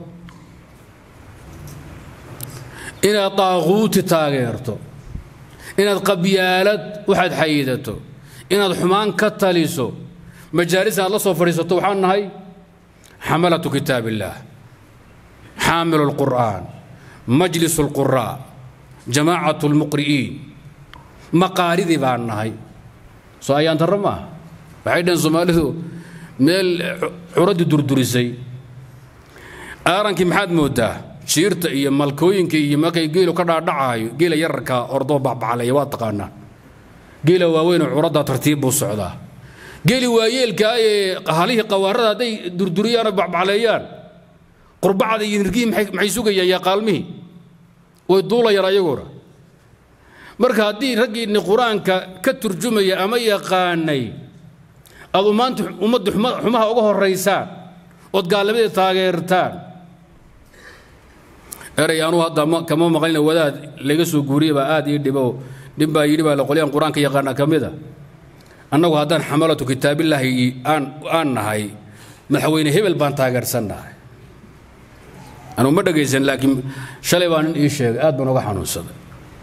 inaad daaquuti taageerto inaad qabyaalad waxaad xayidato inaad xumaan ka taliso majaalis aad la soo fadhiisato waxaan nahay xamalatu kitaab illaah xaamilu lqur'aan majlis lquraa jamaacatu lmuqri'iin maqaaridii baan nahay soo ayaan darro maaha waxay dhaheen soomaalidu meel curaddii durdurisay aarankii maxaad mooddaa jiirta iyo malkooyinka iyo markay geelu ka dhaadhacaayo geela yararka ordoo bacbaclaya waa taqaanaa geela waaweynoo curaddaa tartiib buu socdaa geeli waayeelkaa ee halihii qawaarada hadday durduriyaan oo bacbacleeyaan qurbacda iyo nirgihii maxay sugayaan yaa qaalmihii way duulayaan ayaguna marka haddii raggiinni qur-aanka ka turjumaya ama yaqaanay adu maanta ummadda xumaha uga horaysaan ood gaalnimadii taageertaan erey anuu hadda kama maqlina wadaad laga soo guuriye baa aad ii dhibo nin baa yidhi baa qolyaan qur-aanka yaqaana ka mid a annagu haddaan xamalatu kitaabillaahi aan aan nahay madaxweyne hebel baan taageersannahay anuu ma dhegaysan laakiin shalay baa nin ii sheegay aad baan uga xanuunsaday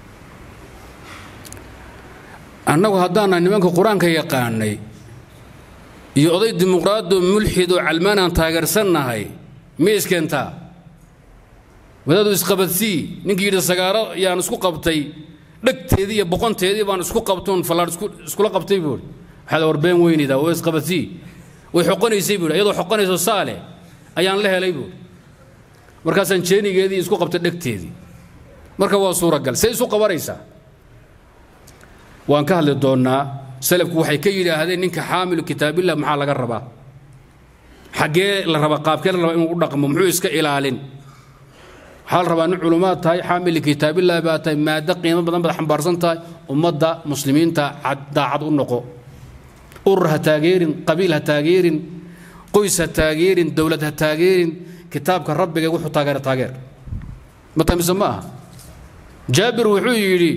annagu haddaannahay nimanka qur-aanka yaqaanay iyo oday dimuqraado mulxid oo calmaanaan taageersannahay ma iskeentaa wadaadu isqabadsii ninkii yidhi sagaaro yaan isku qabtay dhegteedii iyo boqonteedii baan isku qabtoon fallaadh iskula qabtay buuri waxaad warbeen weynaydaa oo isqabadsii way xoqonaysay buuri iyadoo xoqonayso saale ayaan la helay buuri markaasaan jeenigeedii isku qabtay dhegteedii marka waa suuragal say isu qabanaysaa waan ka hadli doonnaa salafku waxay ka yidhaahdeen ninka xaamilu kitaabillah maxaa laga rabaa xaggee la rabaa qaabkee la rabaa inuu u dhaqmo muxuu iska ilaalin waxaa la rabaa nin culummaad tahay xaamili kitaabillah baa tahay maado qiimo badan baad xambaarsan tahay ummadda muslimiinta daacad u noqo urur ha taageerin qabiil ha taageerin qoys ha taageerin dowlad ha taageerin kitaabka rabbiga wuxuu taageera taageer mata mise ma aha jaabir wuxuu yidhi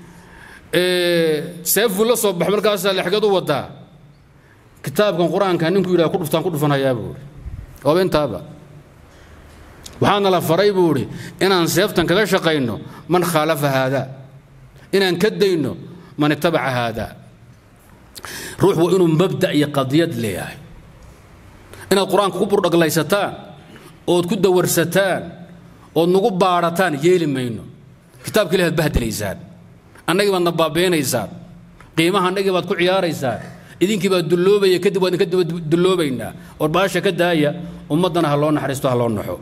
seefuu la soo bax markaasaa lexgad u wadaa kitaabkan qur-aanka ninkuu yidhaha ku dhuftaan ku dhufanhayaa buu ihi waaba intaaba waxaana la faray buu idhi inaan seeftan kaga shaqayno man khaalafa haadaa inaan ka dayno man itabaca haadaa ruux waa inuu mabda iyo qadiyad leeyahay inaad qur-aanka ku burdhaglaysataan ood ku dawarsataan ood nagu baadhataan yeeli mayno kitaabka ilahi ad bahdelaysaan annagii baad na baabeenaysaan qiimaha annagii baad ku ciyaaraysaan idinkii baa dulloobaya kadib waad idinka daba dulloobaynaa or baasha ka daaya ummaddana ha loo naxariisto ha loo naxo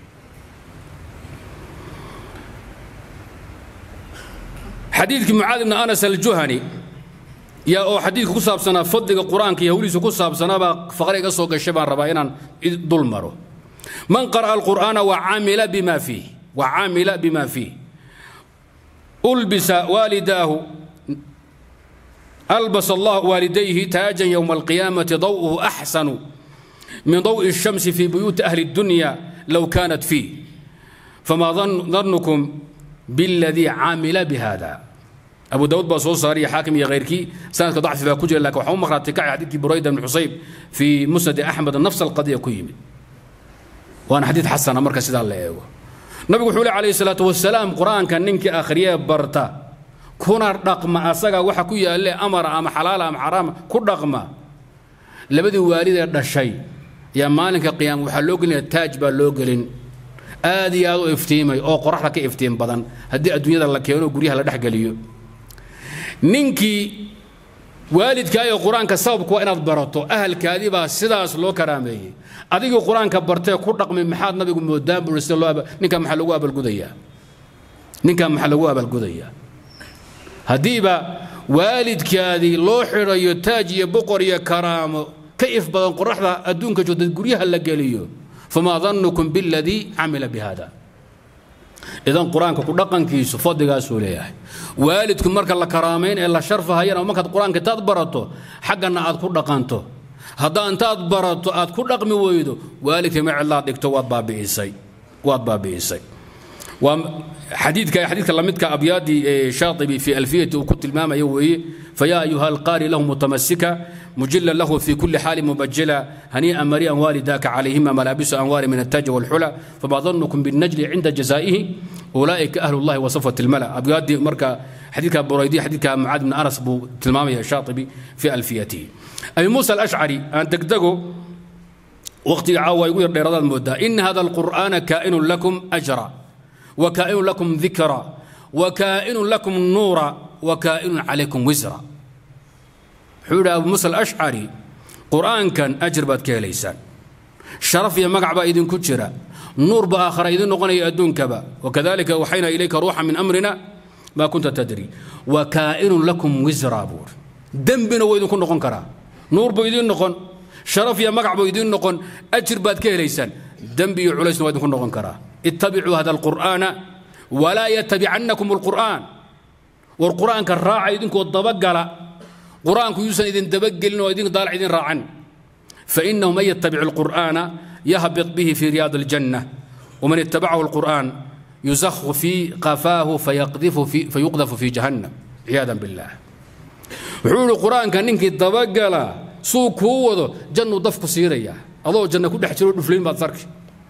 xadiidkii mucaad ibni anas aljuhani yaa oo xadiidka ku saabsanaa fadliga qur-aanka iyo hawlihiisa ku saabsanaabaa faqre iga soo gashay baan rabaa inaan dul maro man qara'a alqur'aana wacamila bima fiih wacamila bima fiih ulbisa waalidaahu albas allah waalidayhi taajan yowma alqiyaamati daw'uhu axsanu min daw'i الshamsi fi buyuuti ahli الdunya low kanat fiih fama danukum biاladii camila bihada abu daawud baa soo saariya xaakim iyo khayrkii sanadka dacfi baa ku jira lakin waxaa u maqnaatay kacay xadiidkii burayda bn xusayb fii musnadi axmed nafs alqadiya ku yimid waana xadiid xasana marka sidaa la eego nabigu wuxuu le calayhi salaatu wasalaam qur-aanka ninkii akhriyee barta kuna dhaqma asaga waxa ku yaalle amara ama xalaala ama xaraama ku dhaqma labadii waalidee dhashay yaa maalinka qiyaama waxaa loo gelinaya taaj baa loo gelin aad iyo aad u iftiimay oo qoraxda ka iftiim badan haddii adduunyada la keeno guryaha la dhexgeliyo ninkii waalidkaayo qur-aanka sababku waa inaad barato ahalkaadii baa sidaas loo karaameeyey adigii qur-aanka bartee ku dhaqmay maxaad nabigu moodaan bui sida loo ninkaa maxaa lagu abaalgudayaa ninkaa maxaa lagu abaalgudayaa haddiiba waalidkaadii loo xidhayo taaj iyo boqor iyo karaamo ka if badan qoraxda adduunka joogta guryaha la geliyo famaa danukum biladii camila bihada idan qur-aanka ku dhaqankiisu fadligaasuu leeyahay waalidku marka la karaamayn ee la sharfahayana markaad qur-aanka intaad barato xaggana aad ku dhaqanto haddaa intaad barato aad ku dhaqmi weydo waalidka macelaad dhigto waad baabi'isay waad baabi'isay waa xadiidka xadiidka lamidka abyaadii shaatibi fi alfiyati uu ku tilmaamayo weeye fayaa ayuha alqaari lahu mutamasika مجلا له في كل حال مبجلا هنيئا مريئا والداك عليهما ملابس أنوار من التاج والحلى فما ظنكم بالنجل عند جزائه أولئك أهل الله وصفة الملأ أبياد مركا حديث بريدي حديث معاذ بن أنس بو تلمامي الشاطبي في ألفيته أبي موسى الأشعري أن تقدقوا وقت عاوى يقول لرضا المدة إن هذا القرآن كائن لكم أجرا وكائن لكم ذكرا وكائن لكم نورا وكائن عليكم وزرا wuxuu yidhi abu musa alashcari qur-aankan ajir baad ka helaysaan sharaf iyo magac baa idinku jira nuur ba aakhara idin noqonaya adduunkaba wakadalika waxayna ilayka ruuxa min amrina maa kunta tadri wa kaa'inun lakum wisra buuri dembina wuu idinku noqon karaa nuur buu idin noqon sharaf iyo magac buu idin noqon ajir baad ka helaysaan dembi iyo culaysna waa idinku noqon karaa ittabicuu hada alqur'aana walaa yatabicannakum alqur'aan war qur'aanka raaca idinkoo dabagala qur-aanku yuusan idin dabagelin oo idin daalac idin raacan fainahu man yatabic alqur'aana yahbit bihi fi riyaad aljanna waman ittabacahu alqur'aan yuzakhu fi qafaahu fayuqdafu fi jahannam ciyaadan billah wuxuu yihi qur-aanka ninkii dabagala suu kuu wado jannuu dafku siirayaa adoo janna ku dhex jiro dhuflayn baad sarki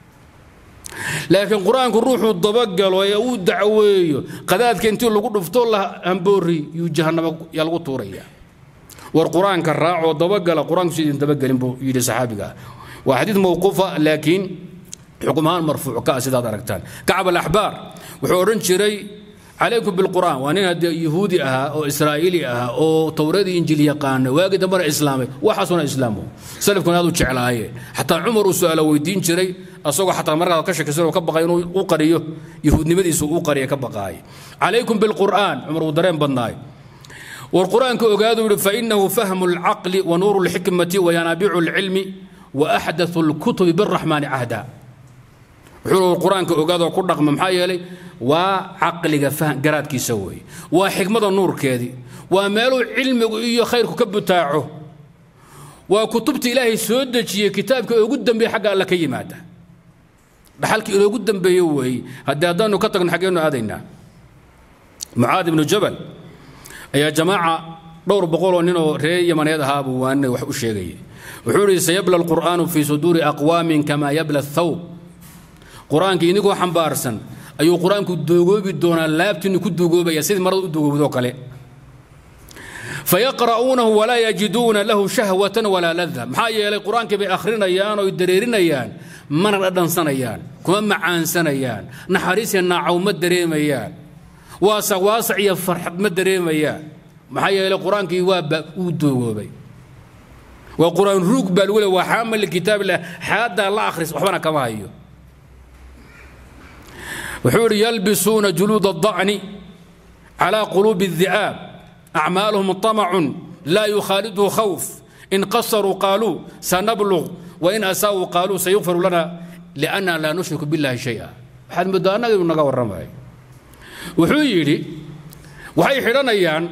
laakiin qur-aanku ruuxuu dabagalo ee uu dacweeyo qadaadka intii lagu dhufto la hamboori yuu jahannama yaa lagu tuurayaa war qur-aanka raacoo dabagala qur-aanku si idin dabagelin buu yidhi saxaabiga waa xadiid mawquufa laakiin xukum ahaan marfuuc ka ah sidaad aragtaan kacab alaxbaar wuxuu odhan jiray calaykum bilqur'aan waa nin haddee yahuudi ahaa oo israa'iili ahaa oo towradii injiil yaqaana waagii dambena islaamay waxaasuna islaamo salafkuna aad u jeclaayeen xataa cumar uu su-aalo weydiin jiray asagoo xataa markaa ka shakisan oo ka baqay inuu u qariyo yahuudnimadiisu u qariya ka baqaaya calaykum bilqur'aan cumar uu dareen badnaay war qur-aanka ogaadu yihi fainahu fahmu alcaqli wa nuuru lxikmati wa yanaabicu alcilmi wa axdathu lkutubi biraxmaani cahda wuxuu qur-aanka ogaadoo ku dhaqma maxaa yeelay waa caqliga garaadkiisa weeye waa xikmada nuurkeedii waa meeluu cilmigu iyo khayrku ka butaaco waa kutubta ilaahay soo dejiyey kitaabka ugu dambeeye xagga alla ka yimaada dhaxalkii inoogu dambeeye weeye haddii haddaanu ka tagno xaggeenu aadaynaa mucaad ibnu jabal ayaa jamaaca dhowr boqoloo nin oo reer yamaneed ahaa buu waanina wax u sheegayay wuxuu yidhi sayabla alqur'aanu fii suduuri aqwaamin kamaa yabla athawb qur-aanka inigoo xambaarsan ayuu qur-aanku doogoobi doonaa laabtiinu ku duugoobaya sidii marada u duugoobdoo kale fayaqra'uunahu walaa yajiduuna lahu shahwatan walaa lada maxaa yeelay qur-aankii bay akhrinayaan oo dareerinayaan mana dhadhansanayaan kuma macaansanayaan naxariisiya naacaw ma dareemayaan waasac waasac iyo farxad ma dareemayaan maxaa yeelay qur-aankii waa uu doogoobay waa qur-aan ruug baa lagu le waa xaamal likitaabillah xaaddaa la akhris waxbana kama hayo wuxuu idhi yalbisuuna juluud الضacni calى quluubi الdi'aab acmaaluhum طamacun laa yukhaaliduhu khawf in qasaruu qaaluu sanablغ wain asaa'uu qaaluu sayukfaru lana liأnna laa nushriku biاllahi shayئa waxaad moodaa annaga inuu naga warramay wuxuu yidhi waxay xidhanayaan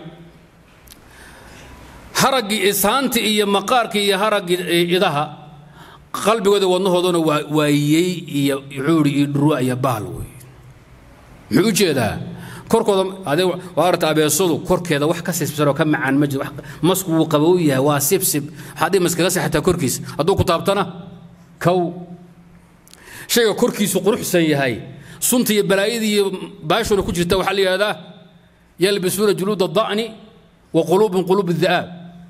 haraggii isaantii iyo maqaarkii iyo haraggii idaha qalbigooda wadnahoodana waa yey iyo wuxuu idhi iyo dhurwa iyo baal wey muxuu u jeedaa korkooda adee waa aragta abeesadu korkeeda wax ka sibsanoo ka macaan ma jiro masku wuu qabow yahay waa sibsib waxaad dhii maskaga seexataa korkiisa hadduu ku taabtana kow shayga korkiisu quruxsan yahay sunta iyo balaayadii iyo baashuna ku jirta waxaa la yidhahdaa yalbisuuna juluud ada'ni wa quluubun quluub di'aab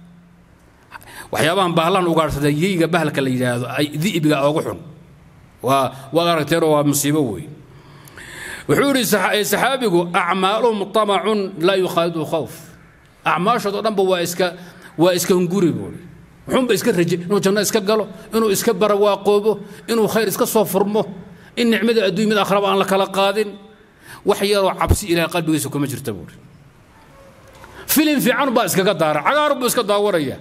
waxyaabahan bahlahan ugaadhsada yeyga bahalka la yidhaahdo ay di'biga oogu xun waa waad aragteenoo waa musiibo weeye wuxuu yidhi saxaabigu acmaaluhum tamacun laa yukhaalidu khawf acmaashoodo dhanba waa iska waa iska hunguri buuri wuxuunba iska raje inuu janno iska galo inuu iska barawaaqoobo inuu khayr iska soo furmo in nicmada adduuny mid akhraba aan la kala qaadin wax yaroo cabsi ilahay qalbigiisa kuma jirta buuri filim fiican baa iskaga daara cagaar buu iska daawaraya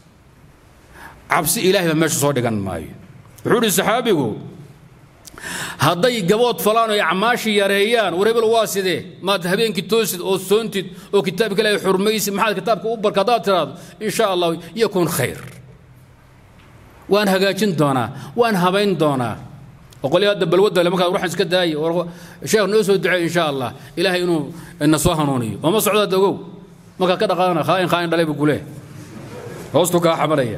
cabsi ilaahay baa meesha soo dhigan maayo wuxuu yidhi saxaabigu hadday gabood falaan oo acmaashii yareeyaan warebel waa sidee maad habeenkii toosid oo soontid oo kitaabka ilaahay xurmaysid maxaad kitaabka u barka haddaad tiraahdo in sha allah yakun khayr waan hagaajin doonaa waan habayn doonaa oqolya hadda balwadda le markaad ruuxan iska daayay sheekh noo soo duceey insha allah ilaahay inuu na soo hanuuniyo ooma socdaad ogow markaad ka dhaqaana khaain khaain dhalayba kule hoostu kaa xamalaya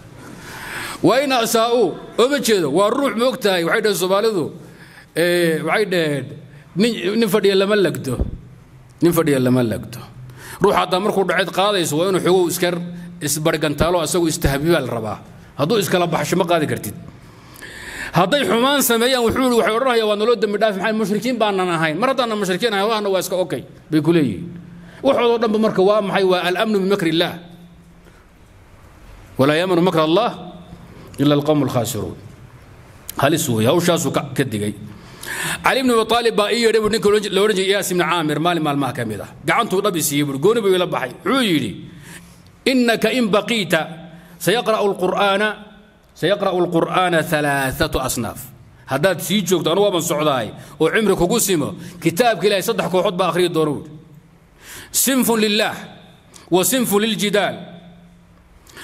wain asaa'uu ooma jeedo waa ruux moog tahay waxay dhaheen soomaalidu waxay dhaheen nin nin fadhiya lama lagdo nin fadhiya lama lagdo ruux haddaa markuu dhaceed qaadayso waa inuu xogow iska isbargantaalo asagoo istahbibaa la rabaa hadduu iskala baxsho ma qaadi kartid hadday xumaan sameeyaan wuxuu yidhi waxay odhanayaan waa naloo dembi dhaafi maxay mushrikiin baanan ahayn mar haddaanan mushrikiin ahayn allahna waa iska okay bay ku leeyihiin waxoodoo dhanba marka waa maxay waa alamnu bimakri illaah walaa yaamanu makr allah ila alqowm alkhaasiruun halis weeye hawshaasuu ka digay cali ibnu abi aalib baa ii yeedhay buu ninka la odhan jiray iyaas ibni caamir maalin maalmaha ka mid ah gacantuu dhab i siiyey buuri gooni buu ila baxay wuxuu yidhi innaka in baqiita sayaqra'u alqur'aana sayaqra'u alqur'aana alaaatu asnaaf haddaad sii joogto anugu waaban socdaay oo cimri kugu simo kitaabka ilahay saddex kooxood baa akhriyi doona buuri sinfun lillaah wa sinfun liljidaal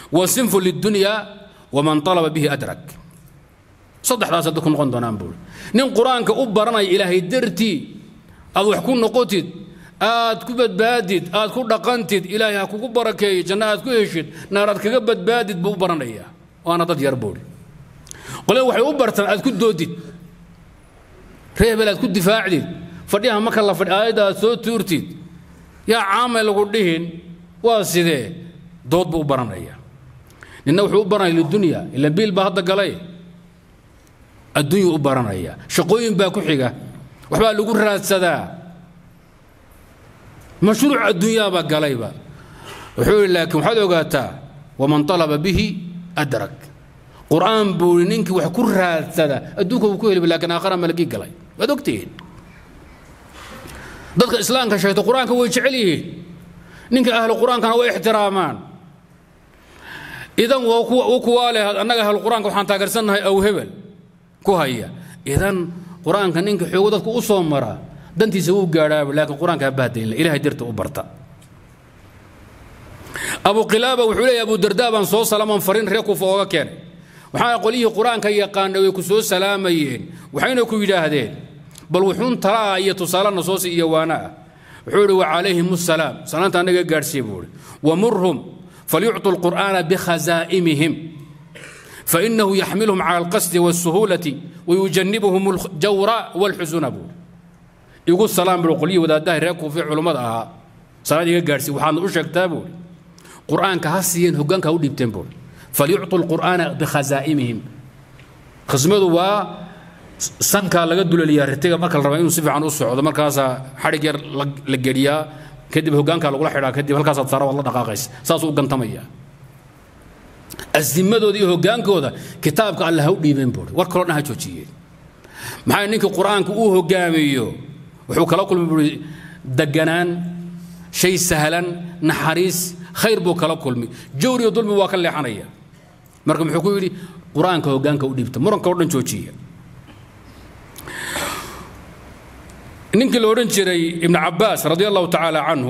وصنف للدنيا ومن طلب به أدرك saddexdaas hadda ku noqon doonaan buuri nin qur-aanka u baranaya ilaahay dartii aad wax ku noqotid aad ku badbaadid aad ku dhaqantid ilaahay ha kugu barakeeyo janno aad ku heshid naar aad kaga badbaadid buu u baranayaa waana dad yar buuri qolada waxay u bartaan aad ku doodid reebel aad ku difaacdid fadhiyaha marka la fadhi aayadda aad soo tuurtid yaa caamay lagu dhihin waa sidee dood buu u baranaya ninna wuxuu u baranaya lidunya ila biil baa hadda galay adduunyuu u baranaya shaqooyin baa ku xiga waxbaa lagu raadsadaa mashruuc adduunyaabaa galayba wuxuu yidhi laakiin waxaad ogaataa waman talaba bihi adrak qur'aan buu yidhi ninkii wax ku raadsada adduunka wuu ku heliba laakiin aakhara malagii galay waad ogtihiin dadka islaamka sheegta qur-aanka way jecel yihiin ninka ahlu qur-aankana way ixtiraamaan idan u kuwaa leh annaga ahlu qur-aanka waxaan taageersannahay aw hebel ku haya idan qur-aanka ninka xoogo dadku u soo mara dantiisa wuu gaadhaaba laakiin qur-aanka ha bahdaynla ilahay dirta u barta abu qilaaba wuxuu leeyahy abu dardaa baan soo salaaman farin reer kufa ooga keenay waxaana qolyihii qur-aanka yaqaana way ku soo salaamayeen waxayna ku yidhaahdeen bal wuxuun talaa iyo tusaale nasoosi iyo waana ah wuxuu ihi wacalayhim asalaam salaanta annaga gaadhsiiya buu ihi wamurhum falyucطu lqur'aana bikhazaa'imihim fainahu yaxmilhum cala alqasdi wاsuhuulati wayujanibuhum aljawra wاlxusuna buu igu salaam buu qolyihii wadaadaha reer kuufi culummada ahaa salaad iga gaadhsiiya waxaadna u sheegtaa buu qur'aanka ha siiyeen hoggaanka ha u dhiibteen buu falyucطu lqur'aana bikhazaa'imihim khasmadu waa sankaa laga dulaliyaa ritiga marka la raba inuu si fiican u socdo markaasaa xadhig yar la geliyaa kadib hoggaankaa lagula xidhaa kadib halkaasaad saara waad la dhaqaaqaysa saasuu u gantamaya asimadooda iyo hoggaankooda kitaabka alle ha u dhiibeen buuri war kaloo dhan ha joojiyeen maxaa ninkii qur-aanka uu hoggaamiyo wuxuu kala kulmi buuri deganaan shay sahlan naxariis khayr buu kala kulmi jawr iyo dulmi waa ka leexanaya marka muxuu ku yidhi qur-aanka hoggaanka u dhiibta muranka oo dhan joojiya ninkii la odhan jiray ibnu cabbaas radi allahu tacaala canhu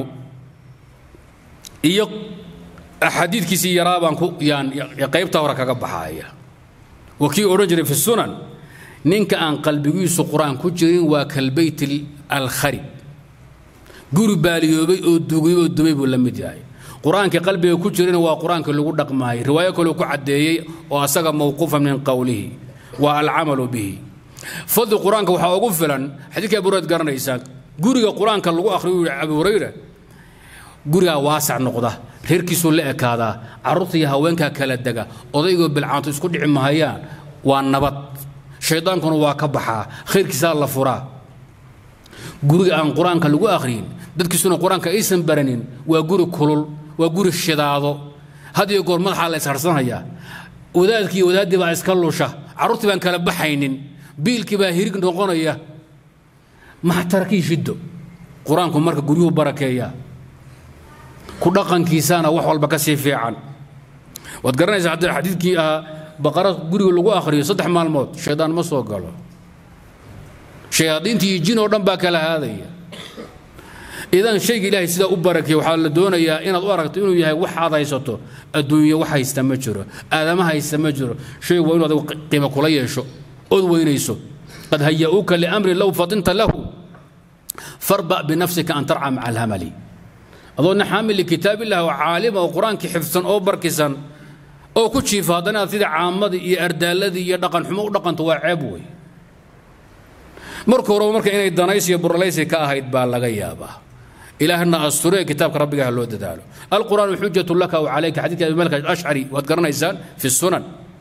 iyo xadiidkiisii yaraa baan ku yaan qaybta hore kaga baxaaya waa kii odhan jiray fi sunan ninka aan qalbigiisu qur-aan ku jirin waa kalbayt alkharib guri baaliyoobay oo dugay oo dumay buu la mid yahay qur-aankii qalbiga ku jirina waa qur-aankii lagu dhaqmaayay riwaayo kaloo ku caddeeyey oo asaga mawquufa min qowlihi waa alcamalu bihi fadli qur-aanka waxaa ugu filan xadiidka abu hurayra garanaysaan guriga qur-aanka lagu akhriyo yidhi abu hurayra gurigaa waasac noqda reerkiisuu la ekaadaa carruurta iyo haweenkaa kala dega odaygoo bilcaanto isku dhici mahayaan waa nabad shaydaankuna waa ka baxaa khayrkiisaa la furaa guriga aan qur-aanka lagu akhriyin dadkiisuna qur-aanka aysan baranin waa guri kulul waa guri shidaado had iyo goor madaxaa la isharsanayaa wadaadkii iyo wadaaddii baa iska lusha carruurtii baan kala baxaynin biilkii baa hirig noqonaya maxtarakii shiddo qur-aanku marka guryuhu barakeeya ku dhaqankiisana wax walba ka sii fiican waad garanaysaa haddii xadiidkii ahaa baqara guriga lagu akhriyo saddex maalmood shaydaan ma soo galo shayaadiintii iyo jin oo dhan baa kala haadaya idan shayga ilaahay sidaa u barakeeya waxaa la doonayaa inaad u aragto inuu yahay wax aad haysato adduunye wax haysta ma jiro aadama haysta ma jiro shay waa inu adigu qiimo kula yeesho ood weynayso qad haya'uuka liamri low fadinta lahu farba binafsika an tarca maca alhamali adoona xaamil likitaab illah oo caalima oo qur-aankii xifsan oo barkisan oo ku jiifa haddana aad sida caamadii iyo ardaaladii iyo dhaqan xumo u dhaqanto waa ceeb wey marka horeba marka inay danays iyo buralaysi ka ahayd baa laga yaabaa ilaahna asture kitaabka rabbigaah loo dadaalo alqur'aanu xujatu laka w calayka xadiidka abi malik ashcari waad garanaysaan fi sunan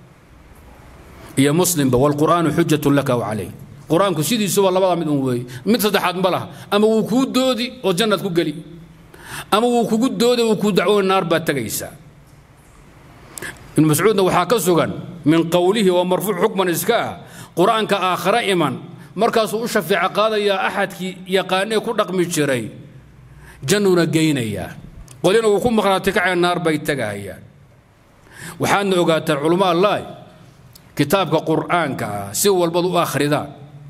iyo muslimba walqur'aanu xujatu laka w calayk qur-aanku sidiisuba labada mid un weeye mid saddexaad ma laha ama wuu kuu doodi oo jannaad ku geli ama wuu kugu doodi wuu kuu dacwoon naar baad tegaysaa ibnu mascuudna waxaa ka sugan min qowlihi oo marfuuc xukman iska ah qur-aanka aakhare iman markaasuu u shafeeco qaadayaa axadkii yaqaanee ku dhaqmi jiray jannuna geynayaa qolina wuu ku maqnaati kacee naar bay tegahayaan waxaadna ogaataan culummo allahi kitaabka qur'aanka ah si walbad u akhridaan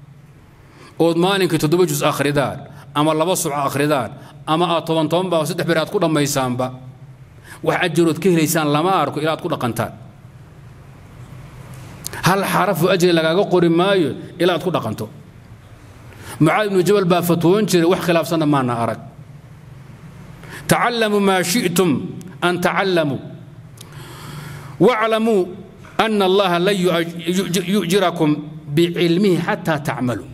ood maalinkii toddoba jus akhridaan ama laba subco akhridaan ama aad toban toban baa saddex beer aad ku dhammaysaanba wax ajarood ka helaysaan lama arko ilaa aad ku dhaqantaan hal xarafu ajri lagaaga qori maayo ilaa aad ku dhaqanto mucaad ibnu jabal baa fatwoon jiray wax khilaafsanna maana arag tacallamuu maa shi'tum an tacallamuu waclamuu ana allaha lan yujirakum bicilmihi xataa tacmaluu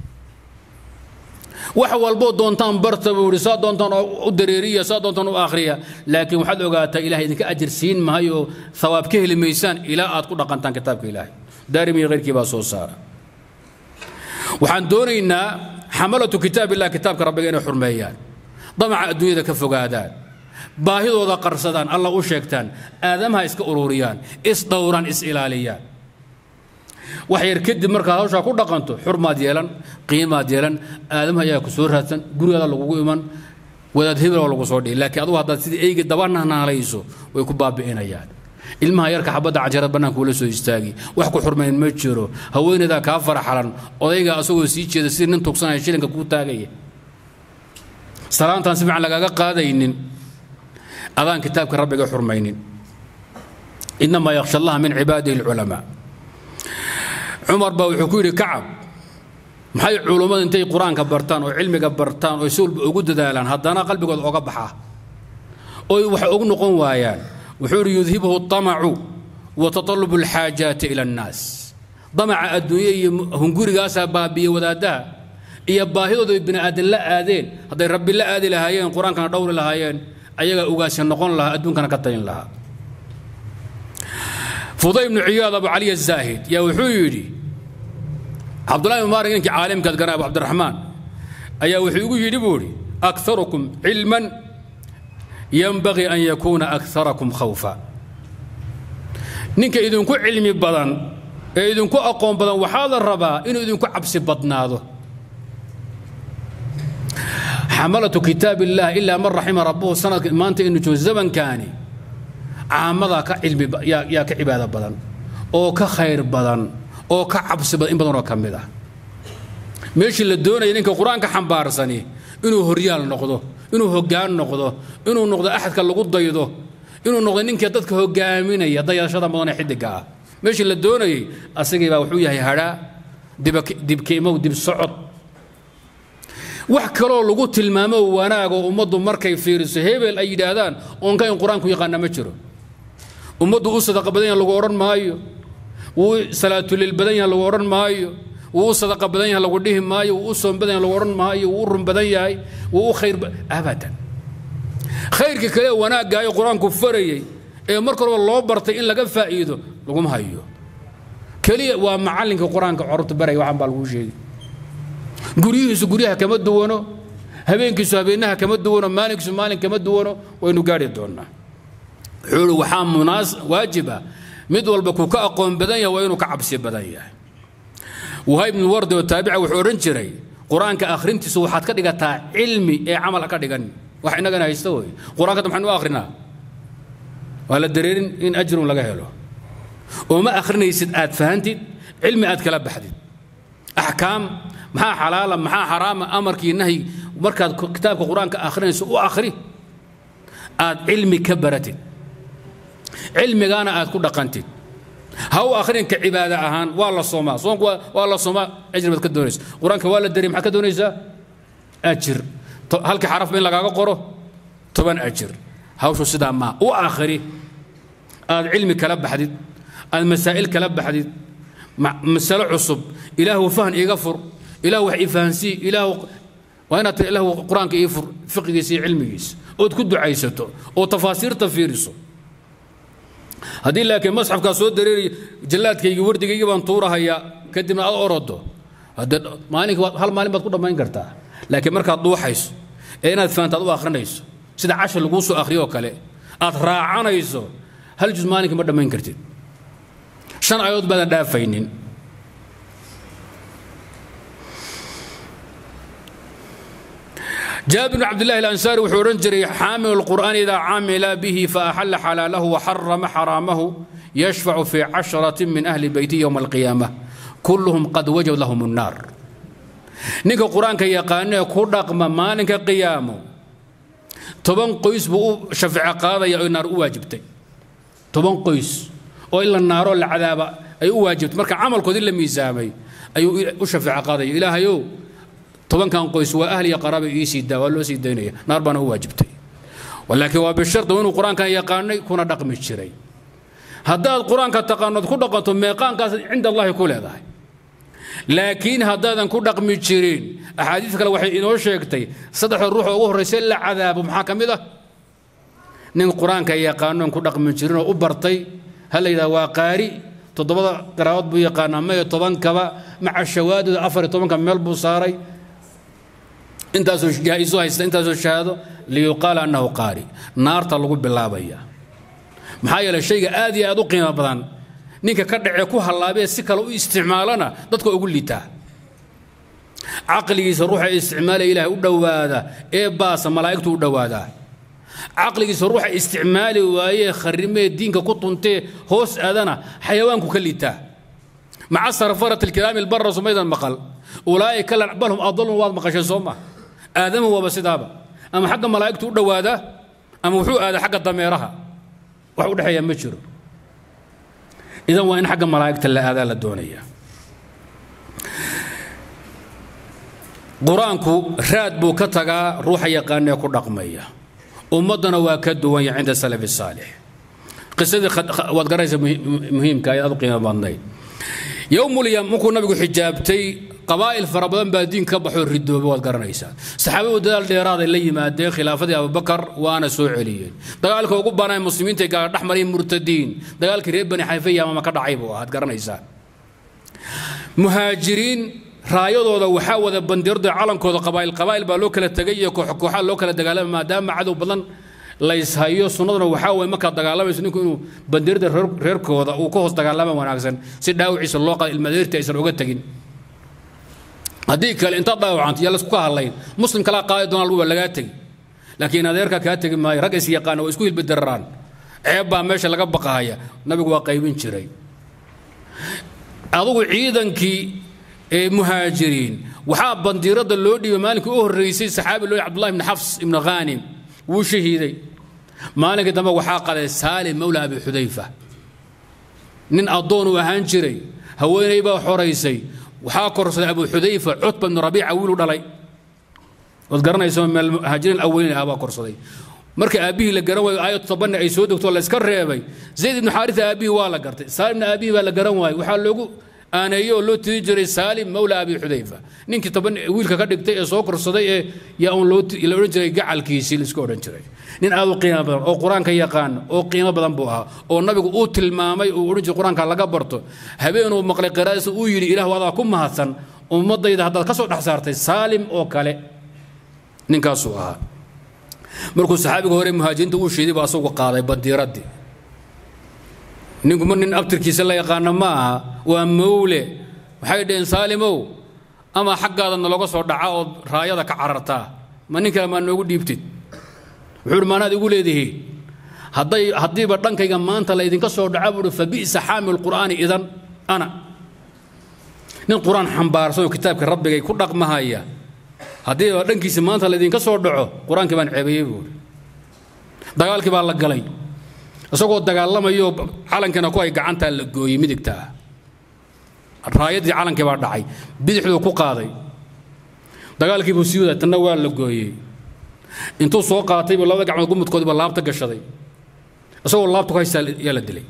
wax walboo doontaan barta buu ihi saa doontaan u dareeriya saa doontaan u akhriya laakiin waxaad ogaataa ilahay idinka ajar siin maayo thawaab ka heli maysaan ilaa aad ku dhaqantaan kitaabka ilaahay daarimi iyo khayrkii baa soo saara waxaan doonaynaa xamalatu kitaab illah kitaabka rabbiga inay xurmeeyaan damaca adduunyada ka fogaadaan baahidooda qarsadaan alla u sheegtaan aadamaha iska ururiyaan isdhowraan is ilaaliyaan wax yar kadib markaad hawshaa ku dhaqanto xurmaad yeelan qiimaad yeelan aadamaha ayaa ku soo raadsan gurigaada lagugu iman wadaad hebel oo lagu soo dhihi laakiin adugu haddaad sidii eyga dabananaalayso way ku baabi'inayaan ilmaha yarka xabadda cajarad bannaanka ula soo istaagi wax ku xurmayn ma jiro haweenaydaa kaa faraxalan odayga asagoo sii jeeda sidii nin tugsanaya shilinka kuu taagaya salaantaan si fiican lagaaga qaadaynin adaan kitaabka rabbiga xurmaynin inamaa yakhsha allaha min cibaadihi alculamaa cumar baa wuxuu ku yidhi kacab maxay culummadu intay qur-aanka bartaan oo cilmiga bartaan oo si walba ugu dadaalaan haddana qalbigooda oga baxaa oy wax ugu noqon waayaan wuxuu yidhi yudhibuhu طamacu wa tatalubu alxaajaati ila annaas damaca adduunye iyo hungurigaasaa baabiye wadaaddaha iyo baahidooda bini aadan la aadeen hadday rabbi la aadi lahaayeen qur-aankana dhowri lahaayeen ayagaa ugaasi noqon lahaa adduunkana ka tayin lahaa fuday ibnu ciyaad abu cali azaahid yaa wuxuu yidhi cabdullahi ibn maarik ninkii caalimkaad gana abu cabdiraxmaan ayaa wuxuu igu yidhi buu idhi akharukum cilman yanbagii an yakuuna akarakum khawfa ninka idinku cilmi badan ee idinku aqoon badan waxaa la rabaa inuu idinku cabsi badnaado xamalatu kitaab illah ilaa man raxima rabbuhu sanadka maanta inu joogo zamankaani caamadaa ka cilmi yaa ka cibaado badan oo ka khayr badan oo ka cabsi badan in badanoo ka mid ah meeshii la doonaya ninka qur-aanka xambaarsani inuu horyaal noqdo inuu hoggaan noqdo inuu noqdo axadka lagu daydo inuu noqdo ninka dadka hogaaminaya dayashada mudan ee xidiga ah meeshii la doonayay asagii baa wuxuu yahay hadhaa dibkiimow dib socod wax kaloo lagu tilmaamo wanaagoo ummaddu markay fiiriso hebel ay yidhaahdaan oonka in qur-aanku yaqaana ma jiro ummaddu u sadaqa badan yaha lagu odhan maayo wuu salaatulil badan yaha lagu odhan maayo wuu u sadaqa badan yaha lagu dhihi maayo wuu u soom badan yaha lagu odhan maayo wuu u run badan yahay wuu u khayr abadan khayrka kale wanaaggaayoo qur-aanku farayey ee marka horeba loo bartay in laga faa'iido laguma hayo keliya waa macallinka qur-aanka corubta baraya waxaan baa laguu sheegi guryihiisu guryaha kama duwano habeenkiisu habeenaha kama duwano maalinkiisu maalin kama duwano waynu gaari doonnaa wuxuu i waxaa munaas waajiba mid walba ku ka aqoon badan yahay waa inuu ka cabsi badan yahay wahayb ibnu wardi oo taabica wuxuu odhan jiray qur-aanka akhrintiisu waxaad ka dhigataa cilmi ee camal ha ka dhigan wax innagana haysta wey qur-aanka maxaynu u akhrinaa waa la dareerin in ajrun laga helo oo ma akhrinaysid aad fahantid cilmi aad kala baxdid axkaam maxaa xalaala maxaa xaraama amarkii nahyi markaad kitaabka qur-aanka akhrinayso u akhri aad cilmi ka baratid cilmigaana aad ku dhaqantid ha u akhrinka cibaada ahaan waa la soomaa soonku waa la soomaa ajri baad ka doonaysa qur-aanka waa la dariy maxaad ka doonaysaa ajir halkii xarafba in lagaaga qoro toban ajir hawshu sidaa maa u akhri aad cilmi kala baxdid aad masaa'il kala baxdid masalo cusub ilaahu fahn iiga fur ilaahu wax ii fahansii ilaahu waa inaad tii ilaahu qur-aanka ii fur fiqigiisa iyo cilmigiisa ood ku ducaysato oo tafaasiirta fiiriso haddii laakiin masxafkaa soo dareeriya jallaadkaygii wardigaygii baan tuurahayaa kadibna aad orodo haddee maalinka hal maalin baad ku dhammayn kartaa laakiin markaad dhuuxayso ee inaad fahantaad u akhrinayso sida cashar laguu soo akhriyo oo kale aad raacanayso hal juz maalinka ma dhammayn kartid shan aayadood baadan dhaafaynin جابر بن عبد الله الأنصاري وحورن جري حامل القرآن إذا عمل به فأحل حلاله وحرم حرامه يشفع في عشرة من أهل بيته يوم القيامة كلهم قد وجب لهم النار نيك القرآن كي يقان كودق مالك قيامه toban qoys buu u shafeeco qaadaya oo naar u waajibtay toban qoys oo in la naaro la cadaaba ay u waajibtay marka camalkoodii la miisaamay ayuu u shafeeco qaadaya ilaahayow tobankan qoys waa ahli iyo qaraaba ii sii daa waa loo sii daynaya naar baana u waajibtay laakiin waa bishardi inuu qur-aankan yaqaanay kuna dhaqmi jiray haddaad qur-aanka taqaanood ku dhaqanto meeqaankaas cinda allahi ku leedahay laakiin haddaadan ku dhaqmi jirin axaadiis kale waxay inoo sheegtay saddexda ruux oo ugu horraysa la cadaabo maxaa ka mid ah nin qur-aanka yaqaanoon ku dhaqmi jirin oo u bartay ha la yidhaha waa qaari toddobada qaraabood buu yaqaanaa mayo tobankaba maca shawaadooda afar iyo tobanka meel buu saaray intaasoo jaa-iso haysta intaasoo shahaado liyuqaala annahu qaari naarta lagu bilaabaya maxaa yeelay shayga aad iyo aad u qiimo badan ninka ka dhacee ku hallaabee si kale u isticmaalana dadka ugu liitaa caqligiisa ruuxa isticmaalaya ilaahay u dhowaada ee baasa malaa'igtu u dhowaadaa caqligiisa ruuxa isticmaali waayee kharrimee diinka ku tuntee hoos aadana xayawaanku ka liitaa maca sarfarat alkiraami albarra sumaydan maqal ulaa'ika bal hum adalun waad maqasheen soo ma aadama waaba sidaaba ama xagga malaa'igtu u dhowaadaa ama wuxuu aadaa xagga dameeraha wax u dhexeeya ma jiro idan waa in xagga malaa'igta la aadaa la doonaya qur-aanku raad buu ka tagaa ruuxa yaqaanee ku dhaqmaya ummaddana waa ka duwan yahay cinda salafi saalix qisadii waad garanaysa muhiimka ay aad u qiimo badnayd yowmulyam markuu nabigu xijaabtay qabaa'il fara badan baa diin ka baxoo ridooba waad garanaysaa saxaabadu dadaal dheeraaday la yimaadeen khilaafadii abubakar waana soo celiyeen dagaalka ugu banaa muslimiinta gaala dhex marayeen murtadiin dagaalkii reer bani xayfa yaamama ka dhacay buu ahaad garanaysaa muhaajiriin raayadooda waxaa wada bandirda calankooda qabaa'il qabaa'il baa loo kala tegay iyo koox kooxaa loo kala dagaalamay maadaama cadow badan layshayo sunnaduna waxaa waye markaad dagaalamayso ninku inuu bandirda reerkooda uu ka hoos dagaalama wanaagsan si dhaawiciisa loo qada ilmadeerti aysan uga tegin haddii kale intaad dhaawacanta yaa laisku ka hadlayn muslim kalaa qaadi doonaa waa lagaa tegi laakiin adeerka kaa tegi maayo rag is yaqaana waa isku hilbadararaan ceeb baa meesha laga baqahaya nabigu waa qaybin jiray adugu ciidankii ee muhaajiriin waxaa bandiirada loo dhiibay maalinkii u horreysay saxaabi loo cabdullahi ibni xafs ibni khaanim wuu shahiiday maalinkii dambe waxaa qaday saalim mawla abi xudayfa nin addoon uu ahaan jiray haweenay baa xoraysay waxaa korsaday abu xudayfa cutba ibnu rabiica wiilu dhalay waad garanaysa meel muhaajiriin aweyni ah baa korsaday marka aabbihii la garan waayo aayad tobanne ay soo degto la iska reebay zayd ibnu xaarisa aabbihii waa la gartay saalimna aabbihii baa la garan waayey waxaa loogu aaneeye oo loo tiri jiray saalim mawla abi xudayfa ninkii toban wiilka ka dhigtay ee soo korsaday ee yaa un loo la odhan jiray gacalkiisii laisku odhan jiray nin aad u qiimo badan oo qur-aanka yaqaan oo qiimo badan buu ahaa oo nabigu uu tilmaamay uu odhan jiray qur-aanka laga barto habeenuu maqlay qiraadiisa uu yidhi ilah adaa ku mahadsan ummadayda haddaad ka soo dhex saartay saalim oo kale ninkaasuu ahaa markuu saxaabiga hore muhaajiriinta uu shiiday baa asagu qaaday badiiraddii ninku ma nin abtirkiisa la yaqaano ma aha waa mawle waxay dhaheen saalimow ama xaggaada naloga soo dhaca ood raayada ka carartaa ma nin kale maa noogu dhiibtid wuxuu uhi maanaad igu leedihiin hadday haddiiba dhankayga maanta laydinka soo dhaca buu uhi fa bi'sa xaamil qur'aani idan ana nin qur-aan xambaarsan oo kitaabka rabbigay ku dhaqmahaya haddiiba dhankiisa maanta laydinka soo dhaco qur-aankii baan ceebayey buuhi dagaalkii baa la galay isagoo dagaalamayo calankiina ku ay gacantaa la gooyey midigtaa raayaddii calankii baa dhacay bidixduu ku qaaday dagaalkii buu sii waday tanna waa la gooyey intuu soo qaatay buu labada gacmood gumudkoodiiba laabta gashaday isagoo laabta ku haystaa yaa la dilay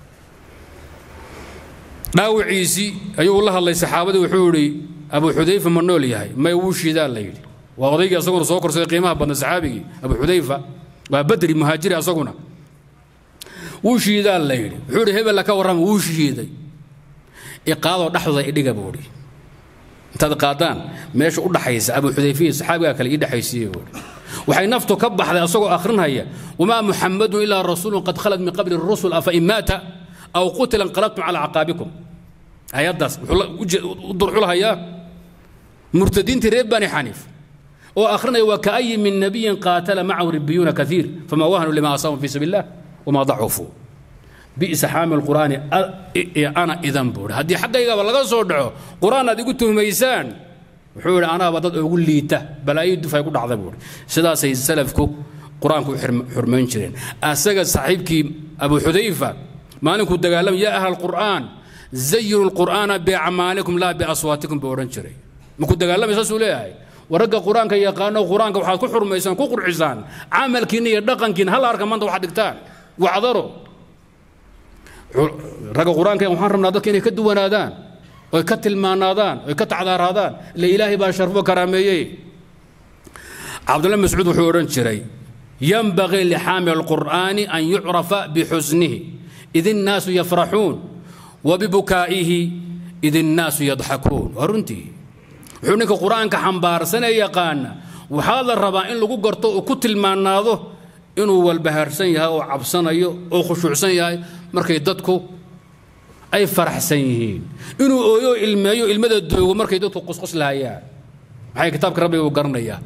dhaawiciisii ayuu la hadlay saxaabadii wuxuu idhi abu xudayfa ma nool yahay may wuu shiidaa la yidhi waa odaygii asaguna soo korsaday qiimaha badna saxaabigii abu xudayfa waa badri muhaajiri asaguna wuu shiidaa la yidhi wuxuu idhi hebella ka warrama wuu shiiday iqaadoo dhexdooda idhiga buu idhi intaad qaadaan meesha u dhaxaysa abu xudayfiya saxaabigaa kale ii dhexaysiiye buu idhi waxay naftu ka baxday asagoo akhrinhaya wamaa muxamadun ilaa rasuulun qad khalad min qabli rusul afa in maata aw qutila inqalabtum calaa caqaabikum ayaddaas wuxuu u durxulahayaa murtadiintii reer bani xaniif oo akhrinaya waa kaayi min nabiyin qaatala macahu ribiyuuna kaiir fama wahanuu lima asaabum fi sabiil illah wamaa dacufuu bi'sa xaamil qur'aani ana idan buuhi haddii xaggaygaba laga soo dhaco qur'aan aad igu tuhmaysaan wuxuu yidhi anaaba dad ugu liita balaayo duf ay ku dhacda buuhi sidaasay salafku qur-aanku u xurmayn jireen asaga saaxiibkii abu xudayfa maalinkuu dagaalamay yaa ahla alqur'aan zayinu lqur'aana biacmaalikum laa biaswaatikum buu odhan jiray markuu dagaalamay saasuu leeyahay waragga qur-aanka yaqaano qur-aanka waxaad ku xurmaysaan ku qurxisaan camalkiina iyo dhaqankiina hal arka maanta waxaad dhigtaan wacdaro ragga qur-aanka waxaan rabnaa dadka inay ka duwanaadaan oy ka tilmaanaadaan oy ka tacdaaraadaan ila ilaahay baa sharfo karaameeyey cabdullahi mascuud wuxuu odhan jiray yanbagii lixaamil alqur'aani an yucrafa bixusnihi id innaasu yafraxuun wa bibukaa'ihi id innaasu yadxakuun waa runtii wuxuu ninka qur-aanka xambaarsanee yaqaana waxaa la rabaa in lagu garto oo ku tilmaanaado inuu walbahaarsan yahay oo cabsanayo oo khushuucsan yahay markay dadku ay faraxsan yihiin inuu ooyo ilmeeyo ilmada doogo markay dadku qusquslahayaan maxay kitaabka rabbiga uu garanayaa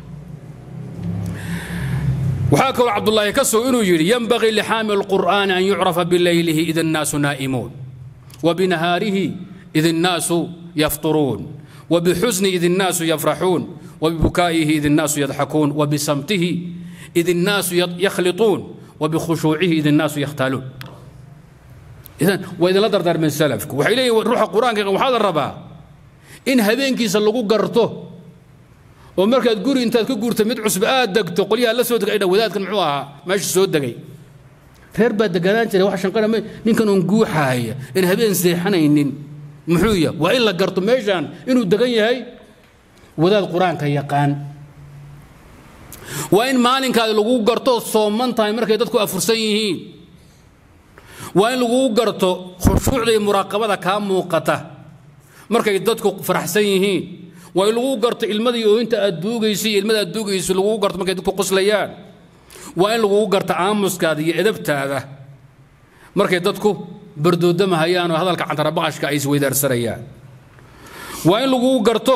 waxaa kaloo cabdullaahi ka soo inuu yidhi yanbagii lixaamil alqur'aani an yucrafa bileylihi id annaasu naa'imuun wa binahaarihi id innaasu yafturuun وبحزن إذ الناس يفرحون وببكائه إذ الناس يضحكون وبصمته إذ الناس يخلطون وبخشوعه إذ الناس يختالون إذن وإذا لا دردر من سلفك وحيلي روح القرآن وحال الربا إن هبينكي سلقوا قرته ومركز قوري انت كقور تمد عصب آدك تقوليها لا سودك إذا وذاتك معوها ماشي سودك reer baa deganaan jiray wax shanqara ninkan uun guuxaaya in habeen seexanaynin muxuu yahay waa in la garto meeshaan inuu degan yahay wadaad qur-aanka yaqaan waa in maalinkaadi lagu garto sooman tahay markay dadku afursan yihiin waa in lagu garto khushuucda iyo muraaqabada kaa muuqata markay dadku faraxsan yihiin waa in lagu garto ilmadii ooyinta aad duugaysa iyo ilmada aad duugaysa lagu garto markay dadku qoslayaan waa in lagu garto aamuskaada iyo edabtaada markay dadku bardoodamahayaan oo hadalka cantarabaqashka ay isweydaarsanayaan waa in lagu garto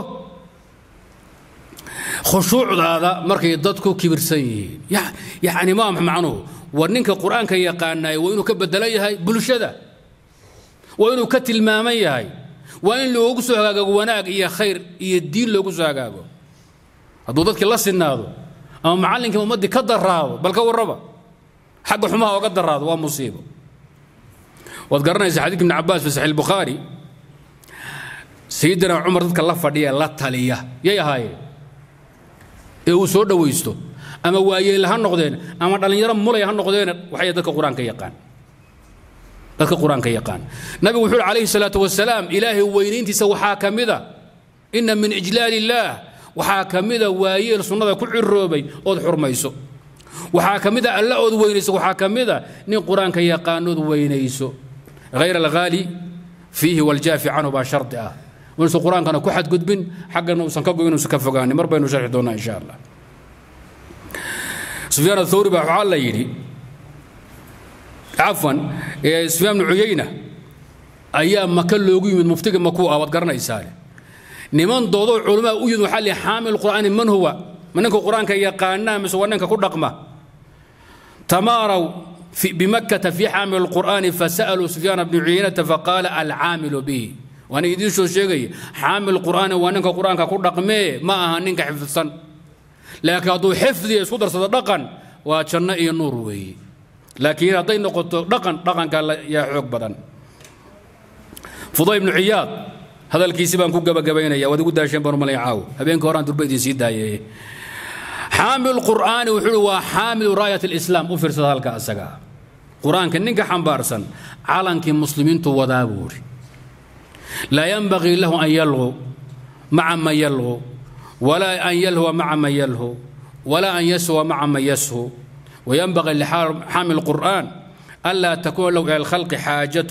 khushuucdaada markay dadku kibirsan yihiin yacni ma macnuhu war ninka qur-aanka yaqaanaya waa inuu ka bedelo yahay bulshada waa inuu ka tilmaaman yahay waa in loogu soo hagaago wanaag iyo khayr iyo diin loogu soo hagaago hadduu dadkii la sinaado ama macallinkii ummaddii ka daraado bal ka warraba xagga xumaha oga daraado waa musiibo waad garanaysaa xadiidka ibn cabbaas fi saxiix albukhaari sayidina cumar dadka la fadhiya la taliya yay ahaayeen ee uu soo dhowaysto ama waayeelle ha noqdeen ama dhallinyaro mulay ha noqdeen waxay dadka qur-aanka yaqaan dadka qur-aanka yaqaan nabigu wuxuu uhi calayhi salaatu wasalaam ilaahay weynayntiisa waxaa ka mida inna min ijlaali illaah waxaa ka mida waayeel sunnada ku ciroobay ood xurmayso waxaa ka mida alla ood weynayso waxaa ka mida nin qur-aanka yaqaanood weynayso hayr alghaali fiihi waljaafi canhu baa shardi ah inuusan qur-aankana ku xadgudbin xaggana uusan ka goyn uusan ka fogaanin mar baynu sharxi doonaa insha allah sufyaan athawri baa waxaa la yidhi cafwan sufyaan bnu cuyayna ayaa maka loogu yimid muftiga makuu ah waad garanaysaane niman doodoo culamaa u yimid waxaa lihi xaamil qur'aani man huwa ma ninka qur-aanka yaqaanaa mise waa ninka ku dhaqma tamaaraw bimakkata fi xaamil alqur'aani fasaluu sufyaana bnu cuyaynata faqaala alcaamilu bihi waana idiin soo sheegaya xaamil qur'aani waa ninka qur-aanka ku dhaqmee ma aha ninka xifdsan laakiin hadduu xifdiya isku darsado dhaqan waa janno iyo nuur weeye laakiin hadday noqoto dhaqan dhaqanka yaa xoog badan fuday ibnu ciyaad hadalkiisi baan ku gabagabaynaya waad igu daasheen baan umalay caaw habeenka horaan durba idiin sii daayay xaamil qur'aani wuxuu waa xaamilu raayat alislaam u fiirsada halka asaga qur-aanka ninka xambaarsan calankii muslimiintu wadaa buu yidhi laa yanbagii lahu an yalqu maca man yalqu walaa an yalhuwa maca man yalhu walaa an yashuwa maca man yashu وينبغي لحامل القرآن ألا تكون له إلى الخلق حاجة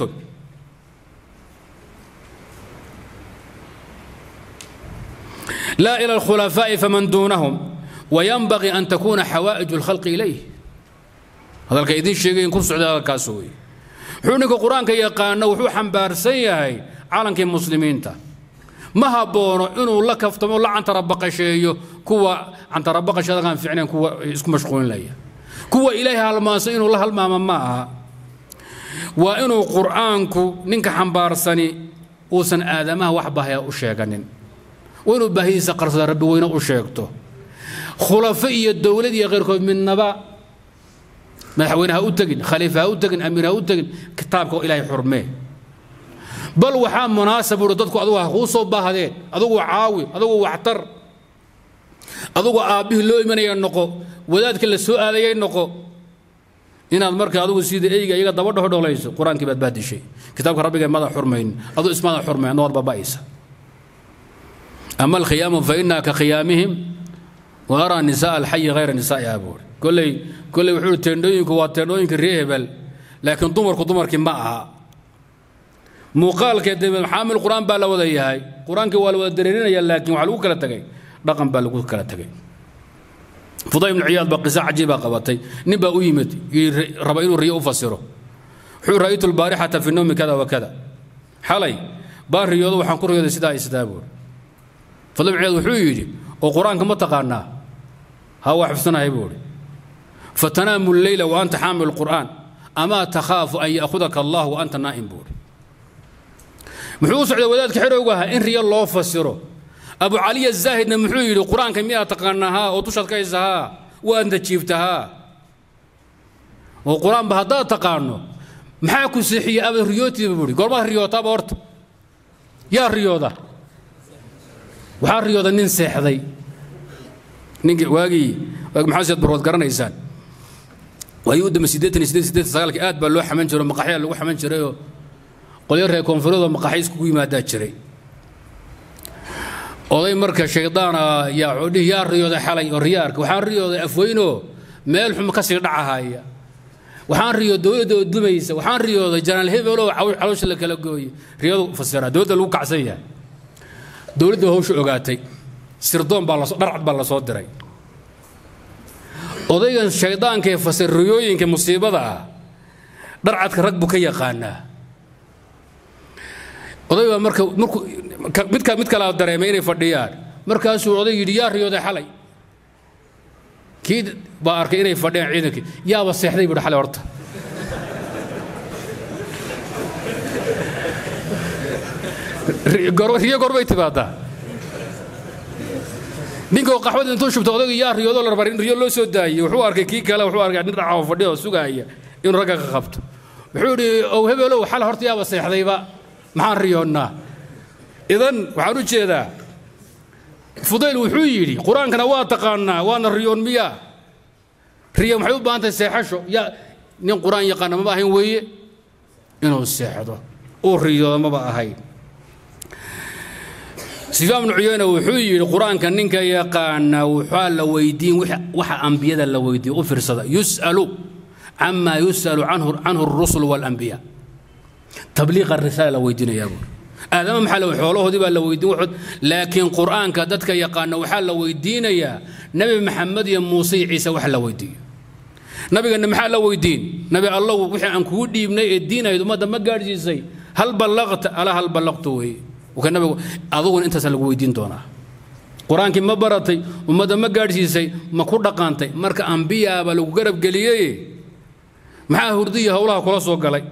لا إلى الخلفاء فمن دونهم وينبغي أن تكون حوائج الخلق إليه هذا الكيدين شيء يكون سعودة هذا الكاسوي حونك القرآن كي يقانا وحو حنبار سيهي عالم كي مسلمين تا ما هبونو إنه لك افتمو لا عن تربق شيء كوا عن تربق شيء كان فعلا كوا اسكو مشغولين ليه kuwa ilaahay halmaanso inuu la halmaamo ma aha waa inuu qur'aanku ninka xambaarsani uusan aadamaha wax bahaya u sheeganin waa inuu baahidiisa qarsada rabbi weyne u sheegto khulafo iyo dowlad iyo keyrkood midnaba madaxweyne ha u tegin khaliifa ha u tegin amiir ha u tegin kitaabka ilaahay xurmee bal waxaa munaasab uhi dadku adugu ha kuu soo baahdeen adugu caawi adugu waxtar adugu aabbihii loo imanaya noqo wadaadka la soo aadayay noqo inaad marka adugu sida eyga iyaga daba dhohodholayso qur-aankii baad baadishay kitaabka rabbiga mada xurmayn aduu ismada xurmayn adna waad baba'aysa ama alkhiyaamu fa inaa ka khiyaamihim wa araa nisaa alxayi hayra nisaa'i abuuri kolley kolley wuxuu teendhooyinku waa teendhooyinka ree hebel laakiin dumarku dumarkii ma aha muuqaalkee de xaamil qur-aan baa la wada yahay qur-aankii waa la wada dareerinaya laakiin waxaa lagu kala tegay dhaqan baa lagu kala tegay fuday ibnu ciyaad baa qiso cajiibaa qabatay nin baa u yimid raba inuu riyo u fasiro wuxuu ra'aytu lbaarixata fi nawmi kada wa kada xalay baan riyoodo waxaan ku riyooday sidaa sidaa buuri fuday ibnu ciyaad wuxuu yidhi oo qur-aanka ma taqaanaa ha waa xifsanahay buuri fatanaamu lleyla wa anta xaamil qur'aan amaa takhaafu an ya'khudaka allah wa anta naa'im buuri muxuu u socday wadaadka xerowga ahaa in riyo loo fasiro abu caliya zaahidna muxuu yidhi qur-aanka miyaa taqaanaa haa oo dushaad ka haysa haa waadna jiifta haa oo qur-aanba haddaad taqaano maxaa ku seexiyey aba riyootiiba buuhi goormaad riyootaaba horta yaa riyooda waxaa riyooda nin seexday ninkii waagii waagi maxaa siad barwood garanaysaan waagii u dambe siddeetan iyo siddeed siddeetan sagaalkii aad baa loo xaman jiray oo maqaxyaa lagu xaman jirayoo qolyo reer koonfureedoo maqaxyo iskugu yimaadaa jiray oday marka shaydaana yaa codhihi yaa riyooday xalay oo riyaarka waxaan riyooday afweynoo meel xum ka sii dhacahaya waxaan riyoo dowladda oo dumaysa waxaan riyooday janaal hebeloo caloosha la kala gooye riyadu fasiraa dowladda lagu kacsan yahay dowladda hawsha ogaatay sirdoon baa lasoo dharcad baa lasoo diray odaygan shaydaanka ee fasir riyooyinka musiibada ah dharcadka rag buu ka yaqaanaa oday baa marka markuu mid mid kalaa dareemay inay fadhiyaan markaasuu oday yidhi yaa riyooday xalay kii baa arkay inay fadhiyaan ciidankii yaaba seexday buuhi xalay horta riyo gorbay timaadaa ninkoo qaxwada intuu shubta odayga yaa riyoodo la rabaa in riyo loo soo daayey wuxuu arkay kii kale wuxuu arkay nin dhaca oo fadhiya oo sugaaya inuu ragga ka qabto wuxuu yidhi ow hebelow xal horta yaaba seexdayba maxaan riyoonnaa idan waxaan u jeedaa fudayl wuxuu yidhi qur-aankana waa taqaanaa waana riyoon miyaa riyo maxay u baahan tahay seexasho yaa nin qur-aan yaqaana maba ahayn weeye inuu seexdo uu riyoodo maba ahayn sufyaan bnu cuyeyne wuxuu yidhi qur-aanka ninka yaqaana waxaa la weydiin waxa ambiyada la weydiiyo u fiirsada yus'alu camaa yus'alu canhu الrusul wاlanbiya tabliiqa risaala la weydiinayaa buur aadama maxaa la xoolahoodii baa la weydiin waxood laakiin qur'aanka dadka yaqaana waxaa la weydiinayaa nebi maxamed iyo muuse iyo ciise wax la weydiiyo nabigana maxaa la weydiin nabi allow wixii aan kugu dhiibnay ee diinayd ummadda ma gaadhsiisay hal ballaqta alaa hal ballaqtu weeye ka nabigu aduguna intaasa lagu weydiin doonaa qur-aankii ma baratay ummadda ma gaadhsiisay ma ku dhaqaantay marka ambiyaaba lagu garab geliyey maxaa hurdiya howlaha kula soo galay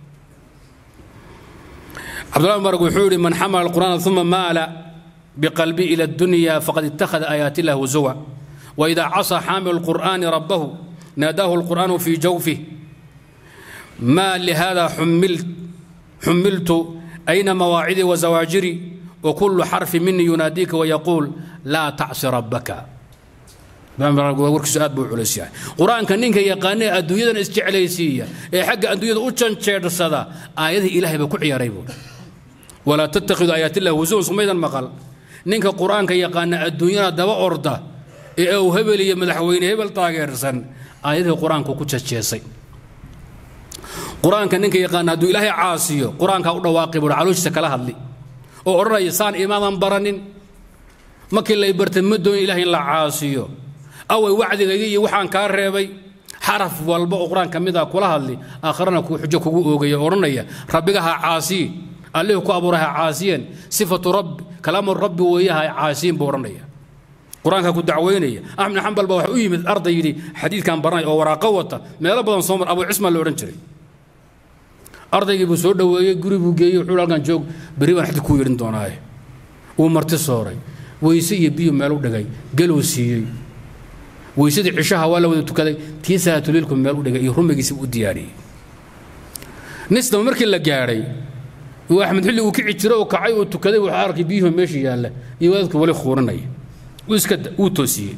cabdullahi mubarak wuxuu yidhi man xamala alqur'aana uma maala biqalbi ila addunya faqad ittakhada aayaati illah huzuwa وإذا عصى حامل القرآن ربه ناداه القرآن في جوفه ما لهذا حملت حملت أين مواعظي وزواجري وكل حرف مني يناديك ويقول لا تعصي ربك warkiisu aad buu culus yahay qur-aanka ninka yaqaanee adduunyadan isjeclaysiiya ee xagga adduunyada u janjeersada aayadihii ilaahay baa ku ciyaaray buu walaa tattakhidu aayaatillahi husuwan sumaydan maqal ninka qur-aanka yaqaana adduunyada daba orda ee uu hebel iyo madaxweyne hebel taageersan aayadihii qur-aanku ku jajeesay qur-aanka ninka yaqaana hadduu ilaahay caasiyo qur-aankaa u dhawaaqi buuhi calooshiisa kala hadli oo odhanaya saan imaadan baranin markii lay bartay ma doon ilahay in la caasiyo away wacdigayga iyo waxaan kaa reebay xaraf walba oo qur-aan ka mid ah kula hadli aakharana kuu xujo kugu oogaya odhanaya rabbiga ha caasiyin allihii ku abuuray ha caasiyeen sifatu rabbi kalaamu rabbi weeye ha caasiyin buu odhanaya qur-aanka ku dacweynaya axmed xambal baa waxa u yimid arday yidhi xadiidkan baranaya oo waraaqo wata meelo badan soo mar abu cismaan la odhan jiray ardaygii buu soo dhoweeyey guri buu geeyey wuxuu halkan joog berri baan xadid kuu yeedhin doonaaye wuu marti sooray weyse iyo biyo meel u dhigay galuu siiyey weysadii cishaha waa la wada tukaday tii salaatuliilku meel u dhigay iyo rumigiisiba u diyaariyey nisdaba markii la gaadhay uu axmed xilli uu kici jiro oo kacay oo tukaday wuxuu arkay biyuhu meesha yaalla iyo wadaadku wali khuurinaya uu iska uu toosiyey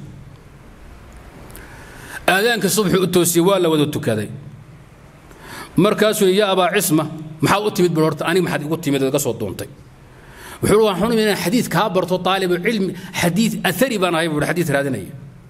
aadaanka subxi u toosiyey waa la wada tukaday markaasuu ya abaa cisma maxaad u timid bul horta aniga maxaad igu timid iga soo duuntay wuxuu waan xunum inaan xadiid kaa barto taalibu cilmi xadiid athari baan ahay buuhi xadiid raadinaya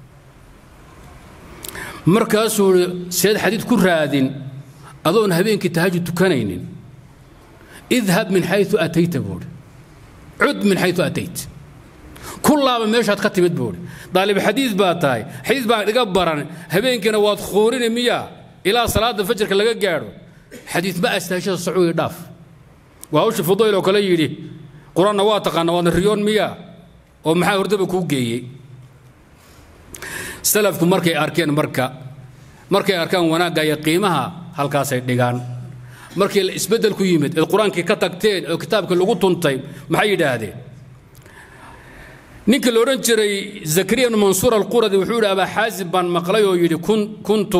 markaasuu ihi seed xadiid ku raadin adoon habeenkii tahajud tukanaynin idhab min xayu atayta buuhi cud min xayu atayt kullaaba meeshaad ka timid buuhi daalib xadiid baa tahay xadiid baan iga baran habeenkiina waad khuurini miyaa ilaa salaada fajarka laga gaadho xadiid ma astaashada sacuudi dhaaf waa hawsha fudayl oo kale yidhi qur-aanna waa taqaana waadna riyoon miyaa oo maxaa hordaba kuu geeyey salafku markay arkeen marka markay arkaan wanaagga iyo qiimaha halkaasay dhigaan markii la isbeddel ku yimid eed qur-aankii ka tagteen oo kitaabkii lagu tuntay maxay yidhaahdeen ninkii la odhan jiray zakariya bnu mansuur alquradi wuxuu yidhi abaa xaasim baan maqlay oo yidhi kuntu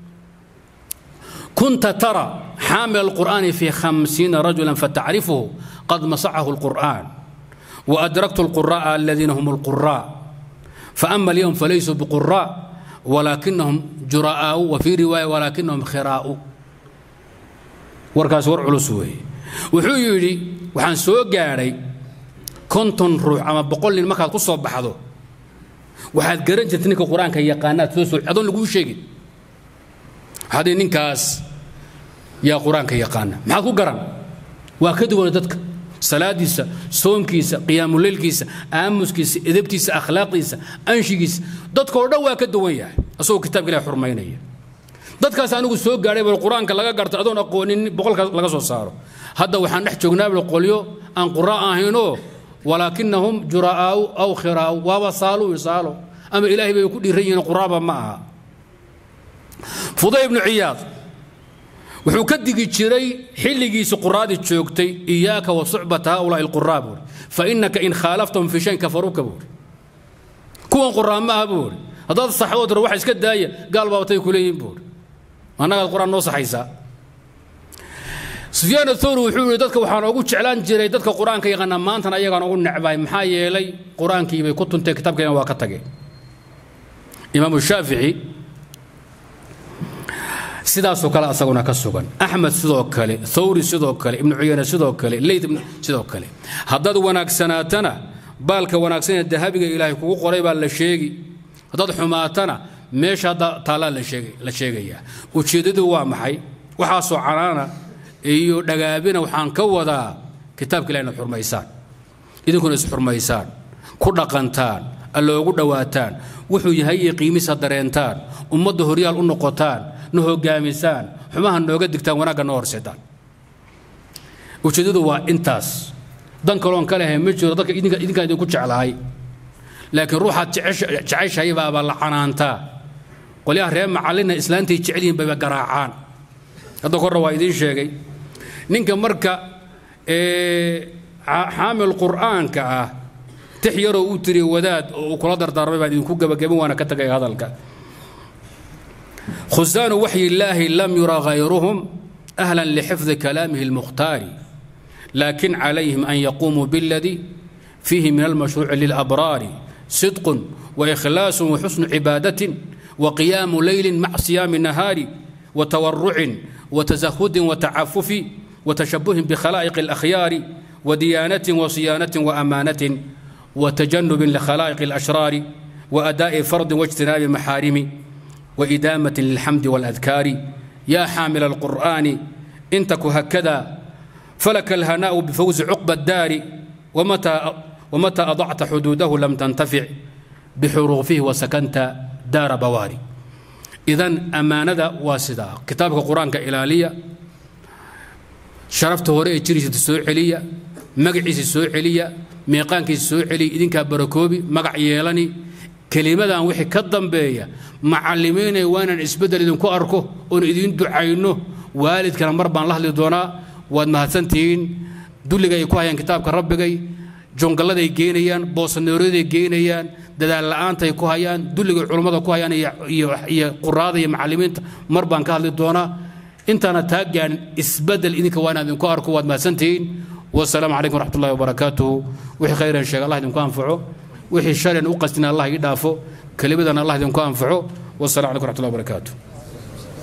kunta tara xaamil alqur'aani fi khamsiina rajulan fatacrifuhu qad masacahu alqur'aan وأدركت القراء الذين هم القراء فأما اليوم فليسوا بقراء ولكنهم جراء وفي رواية ولكنهم خراء warkaas war culus weeye wuxuu yidhi waxaan soo gaadhay konton ruux ama boqol nin markaad ku soo baxdo waxaad garan jirta ninka qur-aanka yaqaanaad soo soo adoon laguu sheegin haddii ninkaas yaa qur-aanka yaqaana maxaad ku garan waa ka duwana dadka salaadiisa soonkiisa qiyaamuleylkiisa aamuskiisa edabtiisa akhlaaqdiisa anshigiisa dadkao dhan waa ka duwan yahay asagoo kitaabka ilahi xurmaynaya dadkaas anigu soo gaadhay bal qur-aanka laga garto adoon aqoonin boqolkaas laga soo saaro hadda waxaan dhex joognaa bal qolyo aan quraa ahaynoo walaakinahum juraa'aau aw khiraa'u waaba saalu saalo ama ilaahay bay ku dhiiran yihiin quraaba ma aha fuday ibnu ciyaad wuxuu ka digi jiray xilligiisi quraadii joogtay iyaaka wa sucbata haulaai alquraa buuri fa innaka in khaalaftahum fi shayn kafaruuka buuri kuwan quraa ma aha buuri haddaad saxdoo tiro waxa iska daaya gaal baabatay ku leeyihin buuri annagaad qur-aan noo saxaysaa sufyaan athawri wuxuu yidhi dadka waxaan ugu jeclaan jiray dadka qur-aanka yaqaana maantana ayagaan ugu necbahay maxaa yeelay qur-aankii bay ku tunteen kitaabkeena waa ka tageen imaamu shaafici sidaasoo kale asaguna ka sugan axmed sidoo kale thawri sidoo kale ibnu cuyayne sidoo kale leyd sidoo kale haddaad wanaagsanaatana baalka wanaagsan ee dahabiga ilaahay kugu qoray baa la sheegi haddaad xumaatana meesha hadda taallaa la sheegayaa ujeeddadu waa maxay waxaasoo canaana iyo dhagaabina waxaan ka wadaa kitaabka ilahi inaad xurmaysaan idinkuna isxurmaysaan ku dhaqantaan alloogu dhowaataan wuxuu yahay iyo qiimisa dareentaan ummadda horyaal u noqotaan na hogaamisaan xumaha nooga digtaan wanaagga noo horseedaan ujeeddadu waa intaas dan kaloon ka lehay ma jiro dadka idinkaan idinku jeclahay laakiin ruuxaad jeceshahay baabaa la canaantaa qolyaha reer macallina islaantay jecel yihiin bayba garaacaan hadda korna waa idiin sheegay ninka marka xaamil qur'aanka ah tix yaroo uu tiri wadaad oo uu kula dardaarmay baan idinku gabagabin waana ka tagay hadalka خزان وحي الله لم يرى غيرهم أهلا لحفظ كلامه المختار لكن عليهم أن يقوموا بالذي فيه من المشروع للأبرار صدق وإخلاص وحسن عبادة وقيام ليل مع صيام النهار وتورع وتزهد وتعفف وتشبه بخلائق الأخيار وديانة وصيانة وأمانة وتجنب لخلائق الأشرار وأداء فرض واجتناب محارم وإدامة للحمد والأذكار يا حامل القرآن إن تك هكذا فلك الهناء بفوز عقب الدار ومتى ومتى أضعت حدوده لم تنتفع بحروفه وسكنت دار بواري إذا أمانة واسدة كتابك القرآن كإلالية شرفت هوري جريس السوء عليا مقعيس السوء عليا ميقانك السوء علي إذن كبركوبي مقع يلاني kelimadan wixii ka dambeeya macallimiinay waa inaan isbeddel idinku arko oon idiin ducayno waalidkana mar baan la hadli doonaa waad mahadsantihiin dulliga ay ku hayaan kitaabka rabbigay jongalladay geynayaan boosanooraday geynayaan dadaal la'aantay ku hayaan dulligay culummada ku hayaan iyo quraada iyo macallimiinta mar baan ka hadli doonaa intaana taa gaarin isbedel idinka waa inaan idinku arko waad mahadsantihiin wasalaamu calaykum waraxmat ullahi wabarakaatuhu wixii khayran sheega allah idinku anfaco wixii sharan u qastina allah ii dhaafo kelimadan allah idinku anfaco wasalaamu calaykum waraxmat ullahi wabarakaatuh